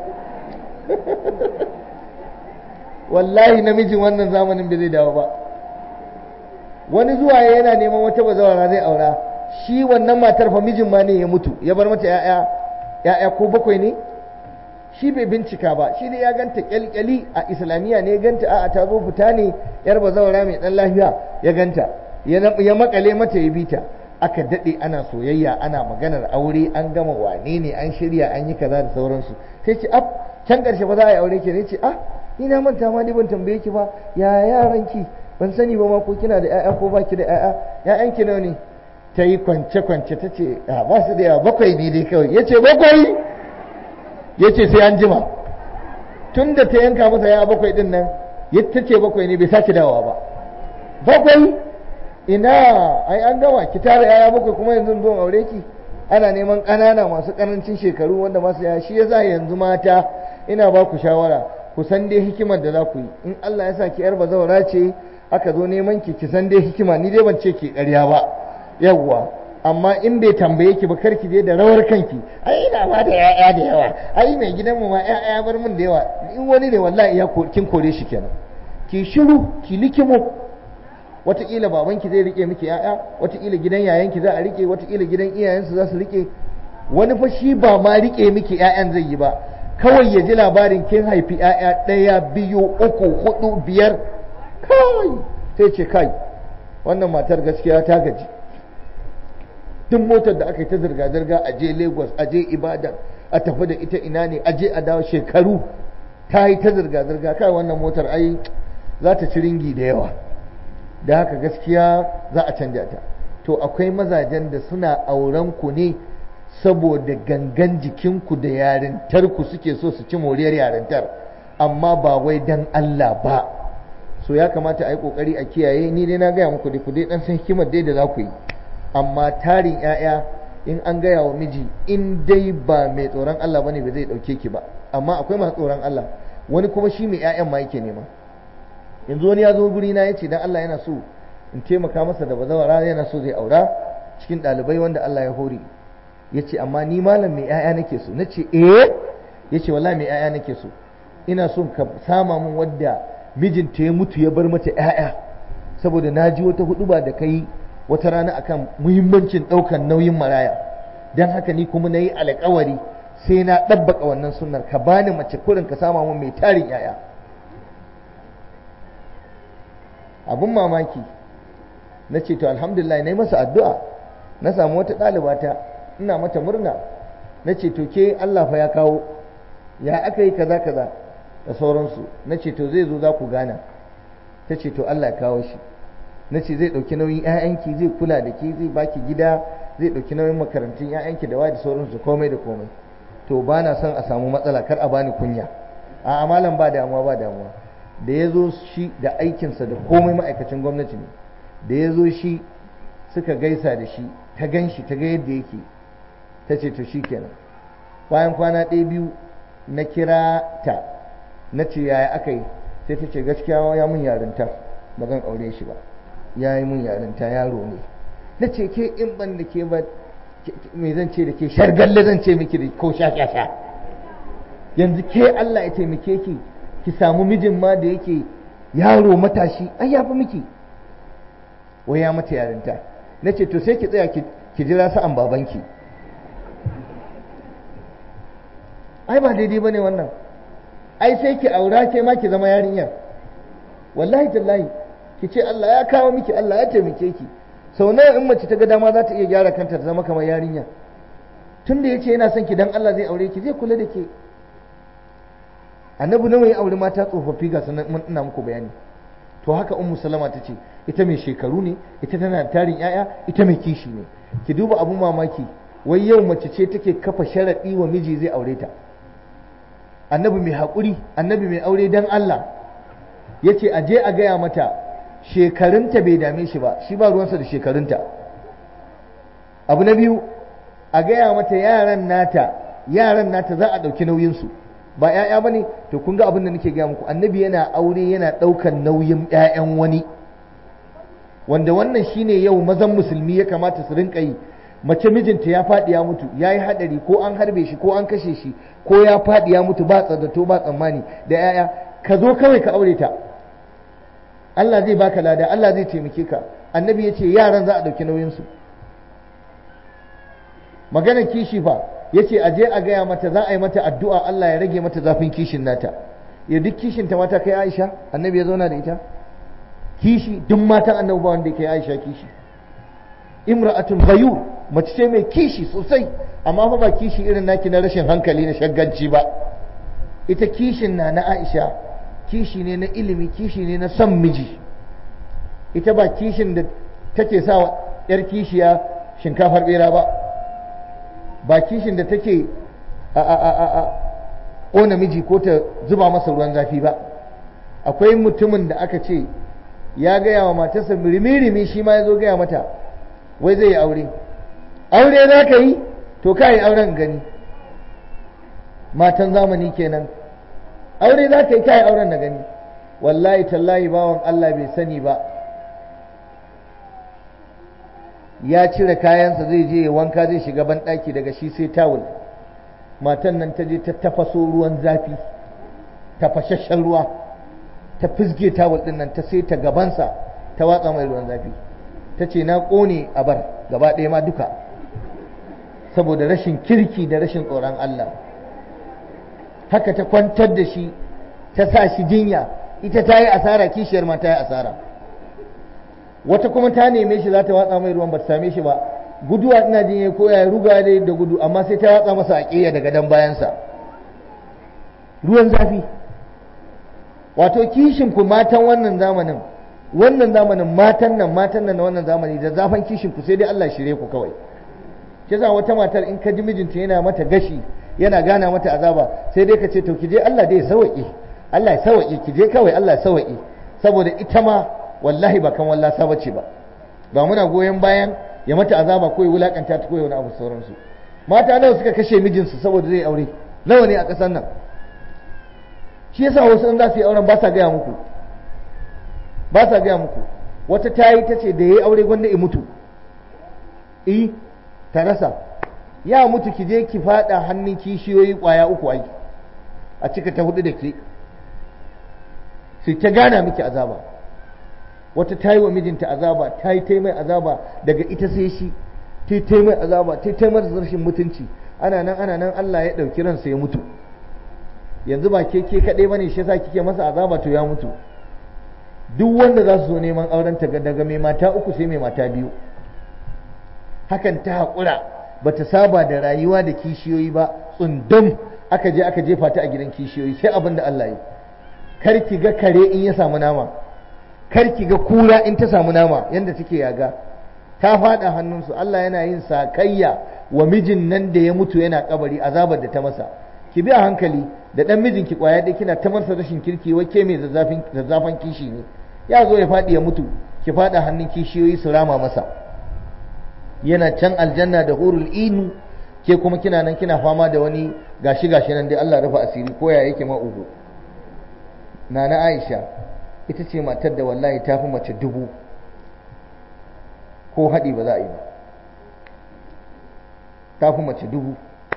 A: wallahi namijin wannan zamanin bai zai dawo ba wani zuwa yana neman wata bazawara zai aura shi wannan matar fa mijin ma ne ya mutu ya bar mata ya'ya ya'ya ko bakwai ne shi bai bincika ba shi ne ya ganta kyalkyali a islamiyya ne ya ganta a'a ta zo fita ne yar bazawara mai dan lafiya ya ganta ya makale mata ya bita aka dade ana soyayya ana maganar aure an gama wane ne an shirya an yi kaza da sauransu sai ce af can karshe ba za a yi aure ke ne ce ah ni na manta ma ni ban tambaye ki ba ya yaran ki ban sani ba ma ko kina da ƴaƴa ko baki da ƴaƴa ƴaƴan ki nawa ne ta yi kwance kwance ta ce a ba su da yawa bakwai ne dai kawai yace bakwai yace sai an jima tun da ta yanka masa ya bakwai din nan ta ce bakwai ne bai sake dawowa ba bakwai ina ai an gama ki tara yaya bakwai kuma yanzu zo aure ki ana neman ƙanana masu ƙarancin shekaru wanda masu yaya shi yasa yanzu mata ina ba ku shawara ku san dai hikimar da za ku yi in Allah ya sa ki yar bazawara ce aka zo neman ki ki san dai hikima ni dai ban ce ki ƙarya ba yawwa amma in bai tambaye ki ba karki je da rawar kanki ai ina ma da ya'ya da yawa ai mai gidanmu ma ya'ya bar min da yawa in wani ne wallahi ya kin kore shi kenan ki shiru ki likimo wataƙila babanki zai rike miki ya'ya wataƙila gidan yayanki za a rike wataƙila gidan iyayensu za su rike wani fa shi ba ma rike miki ya'yan zai yi ba kawai ya ji labarin kin haifi ya'ya ɗaya biyu uku hudu biyar kai sai ce kai wannan matar gaskiya ta gaji duk motar da aka yi ta zirga-zirga a je lagos a je ibadan a tafi da ita ina ne a je a dawo shekaru ta yi ta zirga-zirga kai wannan motar ai za ta ci ringi da yawa da haka gaskiya za a canja ta to akwai mazajen da suna auren ku ne saboda gangan jikinku da yarintarku suke so su ci moriyar yarintar amma ba wai dan Allah ba so ya kamata a yi kokari a kiyaye ni dai na gaya muku da ku dai dan san hikimar dai da za ku yi amma tarin 'ya'ya in an gaya wa miji in dai ba mai tsoron Allah bane ba zai dauke ki ba amma akwai masu tsoron Allah wani kuma shi mai 'ya'yan ma yake nema yanzu wani ya zo guri na yace dan Allah yana so in taimaka masa da bazawara yana so zai aura cikin ɗalibai wanda Allah ya hore yace amma ni malam mai 'ya'ya nake so nace eh yace wallahi mai 'ya'ya nake so ina son ka sama min wadda mijinta ya mutu ya bar mata 'ya'ya saboda na ji wata huduba da kai wata rana akan muhimmancin ɗaukan nauyin maraya don haka ni kuma na yi alkawari sai na ɗabbaka wannan sunnar ka bani mace kurin ka sama mun mai tarin yaya abin mamaki na ce to alhamdulillah na yi masa addu'a na samu wata ɗalibata ina mata murna na ce to ke Allah fa ya kawo ya aka yi kaza kaza da sauransu na ce to zai zo za ku gana ta ce to Allah ya kawo shi na ce zai ɗauki nauyin 'ya'yanki zai kula da ke zai baki gida zai ɗauki nauyin makarantun 'ya'yanki da da sauransu komai da komai to ba na son a samu matsala kar a bani kunya a amalan ba damuwa ba damuwa da ya zo shi da aikinsa da komai ma'aikacin gwamnati ne da ya zo shi suka gaisa da shi ta gan shi ta ga yadda yake ta ce to shi kenan bayan kwana ɗaya biyu na kira ta na ce yaya aka yi sai ta ce gaskiya ya mun yarinta ba zan aure shi ba ya yi mun yarinta yaro ne na ce ke in ban da ke ba me zan ce da ke shargalle zan ce miki da ko sha sha sha yanzu ke Allah ya taimake ki ki samu mijin ma da yake yaro matashi ai ya fi miki wai ya mata yarinta na ce to sai ki tsaya ki jira sa'an babanki ai ba daidai ba ne wannan ai sai ki aura ke ma ki zama yarinyar wallahi tallahi ki ce Allah ya kawo miki Allah ya taimake ki sau nawa in mace ta ga dama za ta iya gyara kanta ta zama kamar yarinya tun da ya ce yana son ki dan Allah zai aure ki zai kula da ke annabi nawa ya aure mata tsofaffi ga sanan mun ina muku bayani to haka ummu salama ta ce ita mai shekaru ne ita tana da tarin yaya ita mai kishi ne ki duba abun mamaki wai yau mace ce take kafa sharaɗi wa miji zai aure ta annabi mai haƙuri annabi mai aure dan Allah ya ce a je a gaya mata shekarunta bai dame shi ba shi ba ruwansa da shekarunta abu na biyu a gaya mata yaran nata yaran nata za a ɗauki nauyinsu ba 'ya'ya ba ne to kun ga abin da nake gaya muku annabi yana aure yana ɗaukan nauyin 'ya'yan wani wanda wannan shine yau mazan musulmi ya kamata su rinka yi mace mijinta ya faɗi ya mutu ya yi haɗari ko an harbe shi ko an kashe shi ko ya faɗi ya mutu ba tsadato ba tsammani da 'ya'ya ka zo kawai ka aure ta Allah zai baka lada Allah zai taimake ka annabi ya ce yaran za a ɗauki nauyinsu maganar kishi fa ya ce aje a gaya mata za a yi mata addu'a Allah ya rage mata zafin kishin nata ya duk kishin ta mata kai Aisha annabi ya zauna da ita kishi duk matan annabi ba wanda kai Aisha kishi imra'atun ghayur mace ce mai kishi sosai amma fa ba kishi irin naki na rashin hankali na shagganci ba ita kishin na na Aisha kishi ne na ilimi kishi ne na son miji ita ba kishin da take sa wa yar kishiya shinkafar bera ba ba kishin da take a a a a ƙona miji ko ta zuba masa ruwan zafi ba akwai mutumin da aka ce ya gaya wa matarsa rimi shi ma ya zo gaya mata wai zai yi aure aure za ka yi to ka yi auren gani matan zamani kenan aure za ka yi ka yi auren na gani wallahi tallahi bawan Allah bai sani ba ya cire kayansa zai je wanka zai shiga banɗaki daga shi sai tawul matan nan ta je ta tafaso ruwan zafi tafashashen ruwa ta fizge tawul ɗin nan ta sai ta gabansa ta watsa mai ruwan zafi ta ce na ƙone a bar gaba ɗaya ma duka saboda rashin kirki da rashin tsoron Allah haka ta kwantar da shi ta sa shi jinya ita ta yi asara kishiyar ma ta yi asara wata kuma ta neme shi za ta watsa mai ruwan ba ta same shi ba guduwa ina jin ya koya ruga dai da gudu amma sai ta watsa masa a ƙeya daga dan bayansa ruwan zafi wato kishin ku matan wannan zamanin wannan zamanin matan nan matan nan na wannan zamani da zafan kishin ku sai dai Allah shirye ku kawai shi yasa wata matar in ka ji mijinta yana mata gashi yana gana mata azaba sai dai ka ce to ki je Allah dai ya sauke Allah ya sauke ki je kawai Allah ya sauke saboda ita ma wallahi ba kan wallasa bace ba ba muna goyon bayan ya mata azaba ko ya wulakanta ta ko ya wani abu sauransu mata nawa suka kashe mijinsu saboda zai aure nawa ne a ƙasar nan shi yasa wasu in za su yi auren ba sa gaya muku ba sa gaya muku wata ta yi ta ce da ya yi aure gwanda ya mutu i ta rasa ya mutu ki je ki fada hannun kishiyoyi kwaya uku ai a cika ta hudu da ke sai ta gana miki azaba wata ta yi wa mijinta azaba ta yi ta mai azaba daga ita sai shi ta ta mai azaba ta ta masa rashin mutunci ana nan ana nan Allah ya ɗauki ransa ya mutu yanzu ba ke ke kaɗai bane shi yasa kike masa azaba to ya mutu duk wanda za su zo neman auren ta daga mai mata uku sai mai mata biyu hakan ta haƙura ba ta saba da rayuwa da kishiyoyi ba tsundum aka je aka jefa ta a gidan kishiyoyi sai abin da Allah ya kar ki ga kare in ya samu nama kar ki ga kura in ta samu nama yanda take yaga ta faɗa hannunsu Allah yana yin sakayya wa mijin nan da ya mutu yana kabari azabar da ta masa ki bi a hankali da dan mijin ki kwaya dai kina ta masa rashin kirki wai ke mai zazzafin zazzafan kishi ne ya zo ya faɗi ya mutu ki faɗa hannun kishiyoyi su rama masa yana can aljanna da hurul inu ke kuma kina nan kina fama da wani gashi gashi nan dai Allah rufa asiri ko ya yake ma uku nana Aisha ita ce matar da wallahi ta fi mace dubu ko haɗi ba za a yi ba ta fi mace dubu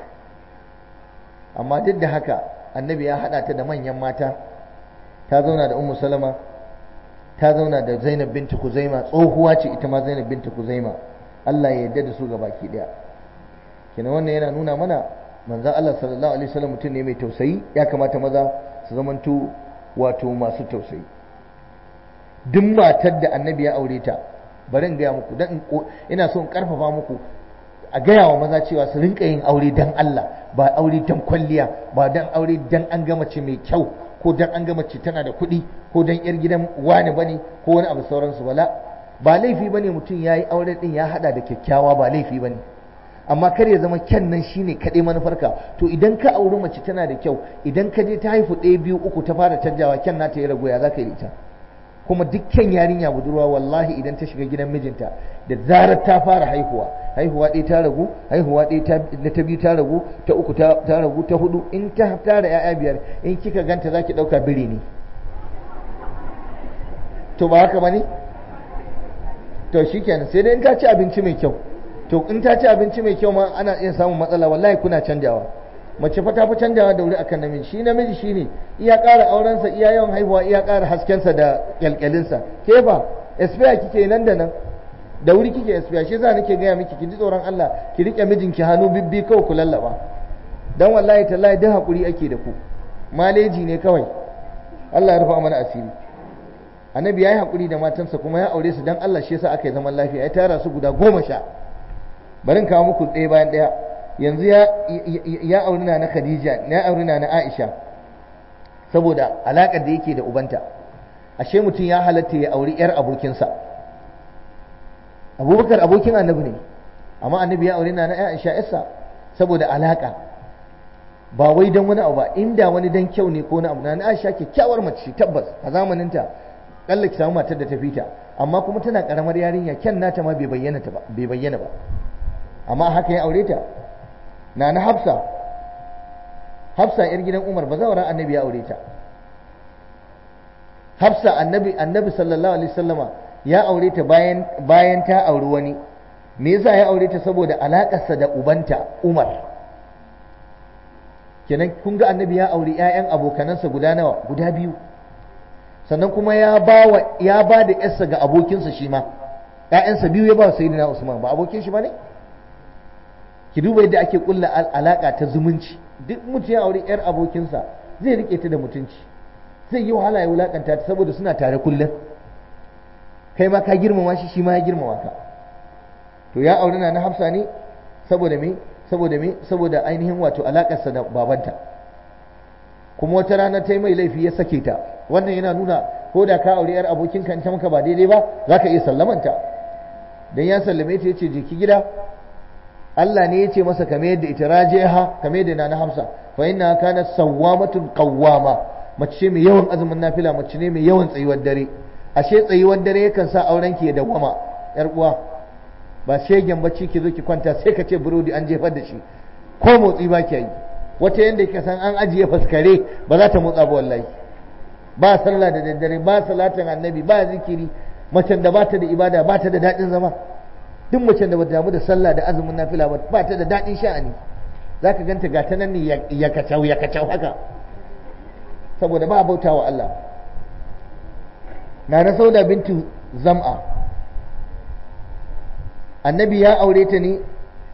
A: amma duk da haka annabi ya haɗa ta da manyan mata ta zauna da ummu salama ta zauna da zainab binta kuzaima tsohuwa ce ita ma zainab binta kuzaima Allah ya yarda da su ga baki daya kenan wannan yana nuna mana manzon Allah sallallahu alaihi wasallam mutum ne mai tausayi ya kamata maza su zamanto wato masu tausayi duk matar da annabi ya aure ta bari in gaya muku dan ina so in karfafa muku a gaya wa maza cewa su rinka yin aure dan Allah ba aure dan kwalliya ba dan aure dan an ga mace mai kyau ko dan an ga mace tana da kuɗi ko dan yar gidan wani bane ko wani abu sauransu bala ba laifi bane mutum yayi aure din ya hada da kyakkyawa ba laifi bane amma kar ya zama kyan nan shine kaɗai manufarka to idan ka auri mace tana da kyau idan ka je ta haifu ɗaya biyu uku ta fara canjawa kyan nata ya ragu ya za ka yi ita kuma dukkan yarinya budurwa wallahi idan ta shiga gidan mijinta da zarar ta fara haihuwa haihuwa ɗaya ta ragu haihuwa ɗaya ta biyu ta ragu ta uku ta ragu ta hudu in ta tara ya'ya biyar in kika ganta zaki ɗauka biri ne to ba haka bane to shikenan sai dai in ta ci abinci mai kyau to in ta ci abinci mai kyau ma ana iya samun matsala wallahi kuna canjawa mace fa ta fi canjawa da wuri akan namiji shi namiji shine iya ƙara aurensa iya yawan haihuwa iya ƙara haskensa da kyalkyalinsa ke ba espiya kike nan da nan da wuri kike espiya shi yasa nake gaya miki ki ji tsoron Allah ki rike mijinki hannu bibbi kawai ku lallaba dan wallahi tallahi duk hakuri ake da ku maleji ne kawai Allah ya rufa mana asiri annabi ya yi hakuri da matansa kuma ya aure su dan Allah shi yasa aka yi zaman lafiya ya tara su guda goma sha bari in kawo muku ɗaya bayan ɗaya yanzu ya auri na na Khadija ya auri na na Aisha saboda alaƙar da yake da ubanta ashe mutum ya halatta ya auri yar abokinsa abubakar abokin annabi ne amma annabi ya auri na na Aisha yarsa saboda alaƙa ba wai dan wani abu ba inda wani dan kyau ne ko na abu na Aisha kyakkyawar mace tabbas a zamaninta kalla ki samu matar da ta fita amma kuma tana karamar yarinya kyan nata ma bai bayyana ta ba bai bayyana ba amma haka ya aure ta na na hafsa hafsa yar gidan umar ba zawara annabi ya aure ta hafsa annabi annabi sallallahu alaihi wasallama ya aure ta bayan bayan ta auri wani me yasa ya aure ta saboda alakarsa da ubanta Umar kenan kun ga annabi ya auri ƴaƴan abokanansa guda nawa guda biyu sannan kuma ya ba wa ya ba da yarsa ga abokinsa shi ma ƴaƴansa biyu ya ba wa sayyidina Usman ba abokin shi ba ne ki duba yadda ake kulla alaka ta zumunci duk mutum ya auri yar abokinsa zai rike ta da mutunci zai yi wahala ya wulakanta ta saboda suna tare kullum kai ma ka girmama shi shi ma ya girmama ka to ya auri na na hafsa ne saboda me saboda me saboda ainihin wato alakarsa da babanta kuma wata rana ta yi mai laifi ya sake ta wannan yana nuna ko da ka auri yar abokinka in ta maka ba daidai ba za ka iya sallamanta dan ya sallame ta yace je ki gida Allah ne ya ce masa kame yadda ita rajiha kame yadda na Hamsa fa inna kana sawwamatun qawwama mace ce mai yawan azumin nafila mace ne mai yawan tsayuwar dare ashe tsayuwar dare yakan sa auren ki ya dawwama yar uwa ba shegen bacci ki zo ki kwanta sai ka ce burodi an jefar da shi ko motsi ba ki yi wata yanda kika san an ajiye faskare ba za ta motsa ba wallahi ba sallah da daddare ba salatin annabi ba zikiri macen da ba ta da ibada ba ta da daɗin zama duk macen da bata damu da sallah da azumin nafila ba ba ta da daɗin sha'ani za ka ganta ga ta nan ne ya kacau ya kacau haka saboda ba bauta wa Allah na na sauda bintu zam'a annabi ya aure ta ne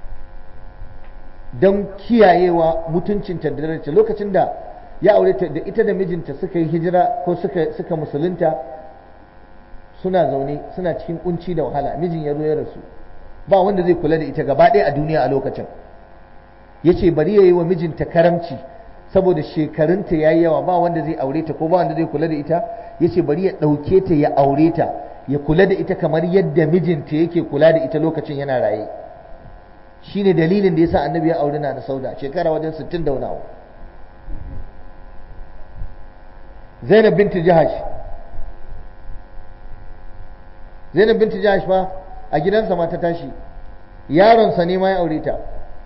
A: don kiyayewa mutuncinta da daraja lokacin da ya aure ta da ita da mijinta suka yi hijira ko suka, suka musulunta suna zaune suna cikin kunci da wahala mijin ya zo ya rasu ba wanda zai kula da ita gaba ɗaya a duniya a lokacin ya ce bari ya yi wa mijinta karamci saboda shekarunta ya yi yawa ba wanda zai aure ta ko ba wanda zai kula da ita ya ce bari ya ɗauke ta ya aure ta ya kula da ita kamar yadda mijinta yake kula da ita lokacin yana raye shine dalilin da yasa annabi ya aure na da sauda shekara wajen 60 da wani abu zainab binti jahash zainab binti jahash fa a gidansa ma ta tashi yaronsa ne ma ya aure ta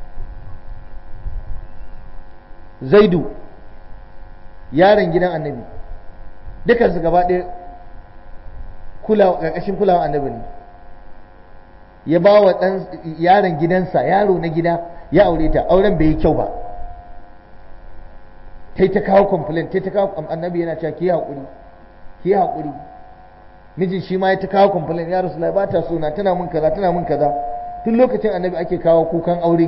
A: zaidu yaron gidan annabi dukansu gaba ɗaya ƙarƙashin kulawa annabi ne ya ba wa ɗan yaron gidansa yaro na gida ya aure ta auren bai yi kyau ba ta ta kawo complaint ta ta kawo annabi yana cewa ki haƙuri ki haƙuri mijin shi ma ya ta kawo complaint ya rasu ba ta so na tana mun kaza tana mun kaza tun lokacin annabi ake kawo kukan aure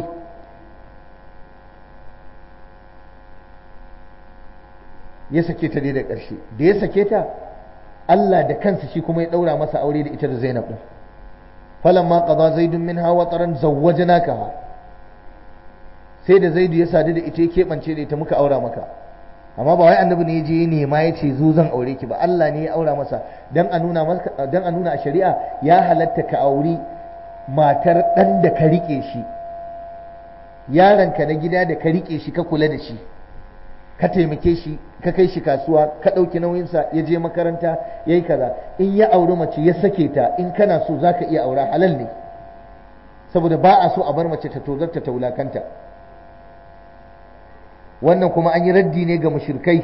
A: ya sake ta dai da ƙarshe da ya sake ta Allah da kansa shi kuma ya ɗaura masa aure da ita da Zainab ɗin falamma qada zaidun minha wataran zawwajnakaha sai da zaidu ya sadu da ita ya keɓance da ita muka aura maka amma ba wai annabi ne ya je nema ya ce zo zan aure ki ba Allah ne ya aura masa dan a nuna maka dan a nuna a shari'a ya halatta ka auri matar dan da ka rike shi yaronka na gida da ka rike shi ka kula da shi ka taimake shi ka kai shi kasuwa ka ɗauki nauyinsa ya je makaranta ya yi kaza in ya auri mace ya sake ta in kana so za ka iya aura halal ne saboda ba a so a bar mace ta tozarta ta wulakanta wannan kuma an yi raddi ne ga mushrikai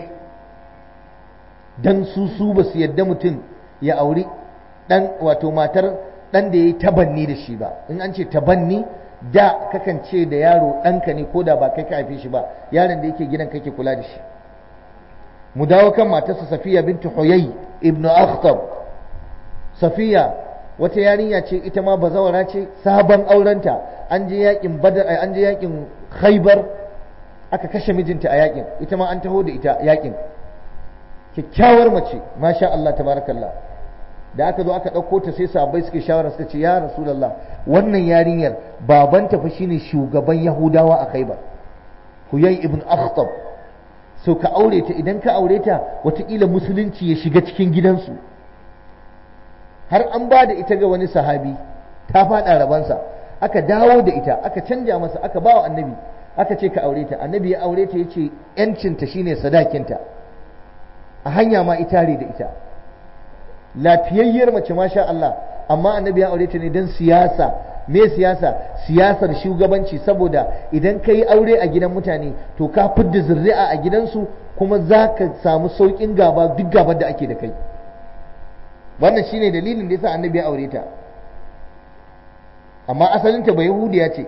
A: dan su su ba su yadda mutum ya auri dan wato matar dan da ya yi tabanni da shi ba in an ce tabanni da kakan ce da yaro ɗanka ne ko da ba kai ka haife shi ba yaron da yake gidan kake kula da shi mu dawo kan matarsa safiya bintu huyay ibnu akhtab safiya wata yarinya ce ita ma bazawara ce sabon aurenta an je yakin badar an je yakin khaybar aka kashe mijinta a yakin ita ma an taho da ita yakin kyakkyawar mace masha Allah tabarakallah da aka zo aka ɗauko ta sai sahabbai suke shawara suka ce ya rasulullah wannan yarinyar babanta fa shine shugaban yahudawa a khaybar huyay ibn akhtab so ka aure ta idan ka aure ta watakila musulunci ya shiga cikin gidansu har an ba da ita ga wani sahabi ta faɗa rabansa aka dawo da ita aka canja masa aka ba wa annabi aka ce ka aure ta annabi ya aure ta ya ce yancinta shine sadakinta a hanya ma itare da ita lafiyayyar mace masha Allah amma annabi ya aure ta ne don siyasa me siyasa siyasar shugabanci saboda idan ka yi aure a gidan mutane to ka fidda zuri'a a gidansu kuma za ka samu sauƙin gaba duk gabar da ake da kai wannan shine dalilin da yasa annabi ya aure ta amma asalinta ba yahudiya ce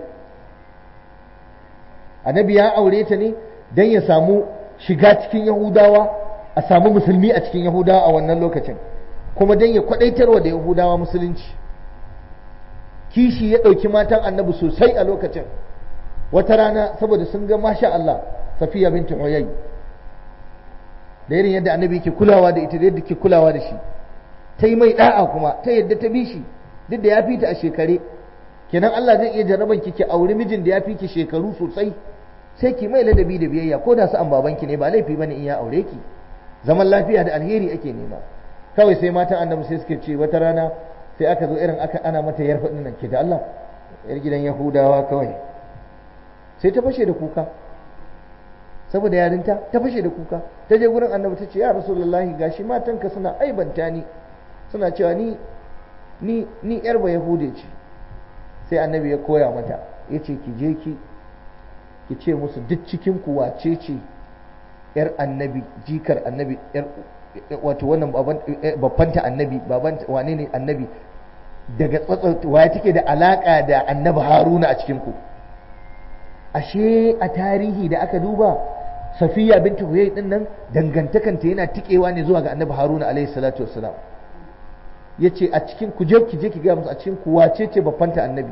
A: annabi ya aure ta ne don ya samu shiga cikin yahudawa a samu musulmi a cikin yahudawa a wannan lokacin kuma don ya kwadaitarwa da yahudawa musulunci kishi ya ɗauki matan annabi sosai a lokacin wata rana saboda sun ga masha Allah safiya binti huyai da irin yadda annabi ke kulawa da ita da yadda ke kulawa da shi ta yi mai da'a kuma ta yadda ta bi shi duk da ya fi ta a shekare kenan Allah zai iya jarraban ki ki auri mijin da ya fi ki shekaru sosai sai ki mai ladabi da biyayya ko da su an babanki ne ba laifi bane in ya aure ki zaman lafiya da alheri ake nema kawai sai matan annabi sai suke ce wata rana sai aka zo irin aka ana mata yarfa din nan ke da Allah yar gidan Yahudawa kawai sai ta fashe da kuka saboda yarinta ta fashe da kuka ta je gurin annabi ta ce ya rasulullahi gashi matanka suna aibanta ni suna cewa ni ni ni yar ba yahude ce sai annabi ya koya mata ya ce ki je ki ki ce musu duk cikin ku wace ce yar annabi jikar annabi yar wato wannan babbanta annabi babanta wane ne annabi daga tsatsar waye take da alaka da annabi haruna a cikin ku ashe a tarihi da aka duba safiya binti huyai din nan dangantakanta yana tikewa ne zuwa ga annabi haruna alaihi salatu wassalam ya ce a cikin ku je ki je ki gaya musu a cikin ku wace ce babbanta annabi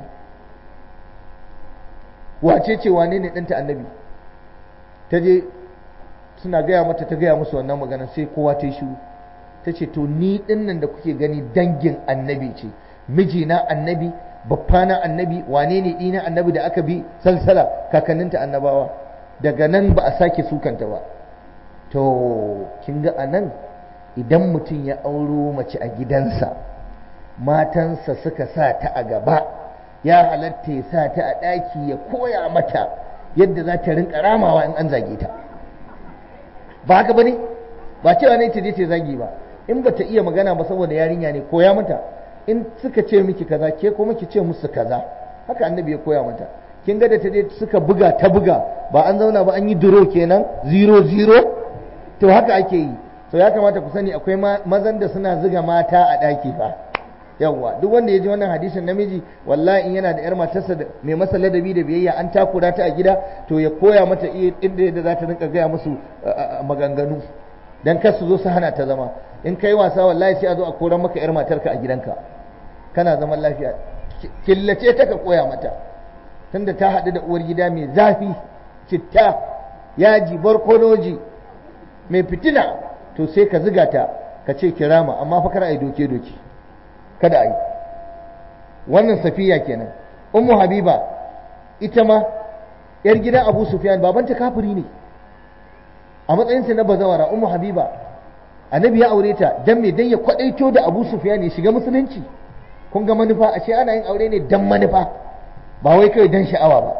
A: wace ce wane ne ɗanta annabi ta je suna gaya mata ta gaya musu wannan magana sai kowa ta yi shiru ta ce to ni ɗin nan da kuke gani dangin annabi ce mijina annabi babbana annabi wane ne ɗina annabi da aka bi salsala kakanninta annabawa daga nan ba a sake sukanta ba to kin ga a nan idan mutum ya auro mace a gidansa matansa suka sa ta a gaba ya halatta ya sa ta a ɗaki ya koya mata yadda za ta rinka ramawa in an zage ta ba haka ba ne ba cewa ne ta je ta zagi ba in ba ta iya magana ba saboda yarinya ne koya mata in suka ce miki kaza ke kuma ki ce musu kaza haka annabi ya koya mata kin ga da ta je suka buga ta buga ba an zauna ba an yi duro kenan zero zero to haka ake yi to ya kamata ku sani akwai mazan da suna zuga mata a ɗaki fa yawwa duk wanda ya ji wannan hadisin namiji wallahi in yana da yar matarsa da mai masa ladabi da biyayya an takura ta a gida to ya koya mata inda yadda za ta rinka gaya musu maganganu dan kar su zo su hana ta zama in kai wasa wallahi sai a zo a koran maka yar matarka a gidanka kana zaman lafiya killace ta ka koya mata tunda ta haɗu da uwar gida mai zafi citta yaji barkonoji mai fitina to sai ka ziga ta ka ce kirama amma fa kar a yi doke doke kada a yi wannan safiya kenan ummu habiba ita ma yar gidan abu sufyan babanta kafiri ne a matsayinsa na bazawara ummu habiba annabi ya aure ta dan me dan ya kwadaito da abu sufyan ya shiga musulunci kun ga manufa ashe ana yin aure ne dan manufa ba wai kai dan sha'awa ba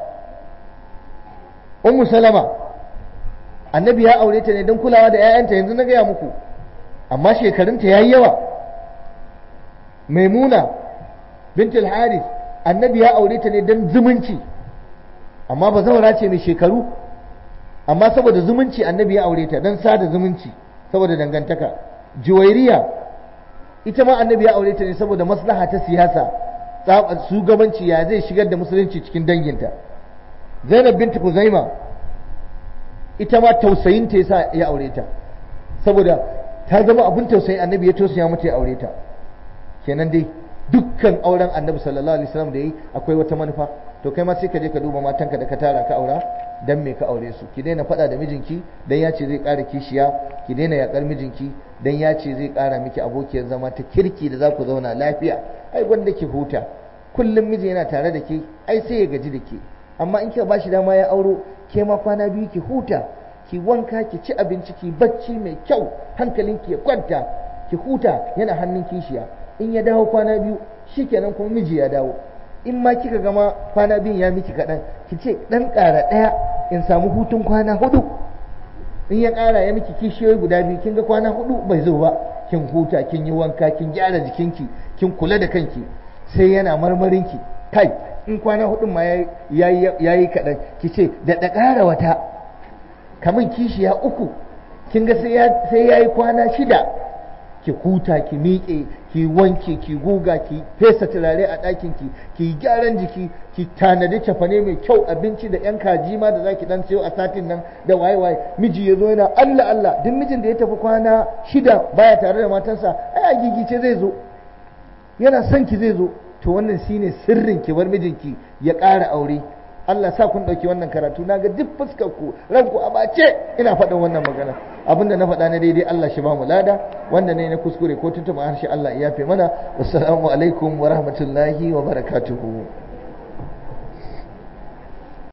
A: ummu salama annabi ya aure ta ne don kulawa da 'ya'yanta yanzu na gaya muku amma shekarunta ya yi yawa maimuna bintul haris annabi ya aure ta ne don zumunci amma ba zaura ce mai shekaru amma saboda zumunci annabi ya aure ta don sada zumunci saboda dangantaka juwairiya ita ma annabi ya aure ta ne saboda maslaha ta siyasa shugabanci ya zai shigar da musulunci cikin danginta zainab bintu kuzaima ita ma tausayinta yasa ya aure ta saboda ta zama abin tausayi annabi ya tausaya mata ya aure ta kenan dai dukkan auren annabi sallallahu alaihi wasallam da yi akwai wata manufa to kai ma sai ka je ka duba matanka da ka tara ka aura dan me ka aure su ki daina faɗa da mijinki dan ya ce zai ƙara kishiya ki daina yakar mijinki dan ya ce zai ƙara miki abokiyar zama ta kirki da za ku zauna lafiya ai wanda ki huta kullum miji yana tare da ke ai sai ya gaji da ke amma in kika bashi dama ya auro ke ma kwana biyu ki huta ki wanka ki ci abinci ki bacci mai kyau hankalinki ya kwanta ki huta yana hannun kishiya in ya dawo kwana biyu shikenan kuma miji ya dawo in ma kika gama kwana biyun ya miki kaɗan ki ce ɗan ƙara ɗaya in samu hutun kwana hudu in ya ƙara ya miki kishiyoyi guda biyu kin ga kwana hudu bai zo ba kin huta kin yi wanka kin gyara jikinki kin kula da kanki sai yana marmarinki kai in kwana hudun ma ya yi kaɗan ki ce da da ƙara wata kamun kishiya uku kin ga sai ya yi kwana shida ki huta ki miƙe ki wanke ki guga ki fesa turare a ɗakin ki ki gyaran jiki ki tanadi cafane mai kyau abinci da yan kaji ma da zaki dan sayo a satin nan da waye waye miji ya zo yana Allah Allah duk mijin da ya tafi kwana shida baya tare da matarsa ai a gigice zai zo yana son ki zai zo to wannan shine sirrin ki bar mijinki ya ƙara aure Allah sa kun ɗauki wannan karatu na ga duk fuskar ku ranku a bace ina faɗin wannan magana abinda na faɗa na daidai Allah shi ba mu lada wanda ne na kuskure ko tuntuɓa harshe Allah ya yafe mana wassalamu alaikum wa rahmatullahi wa barakatuhu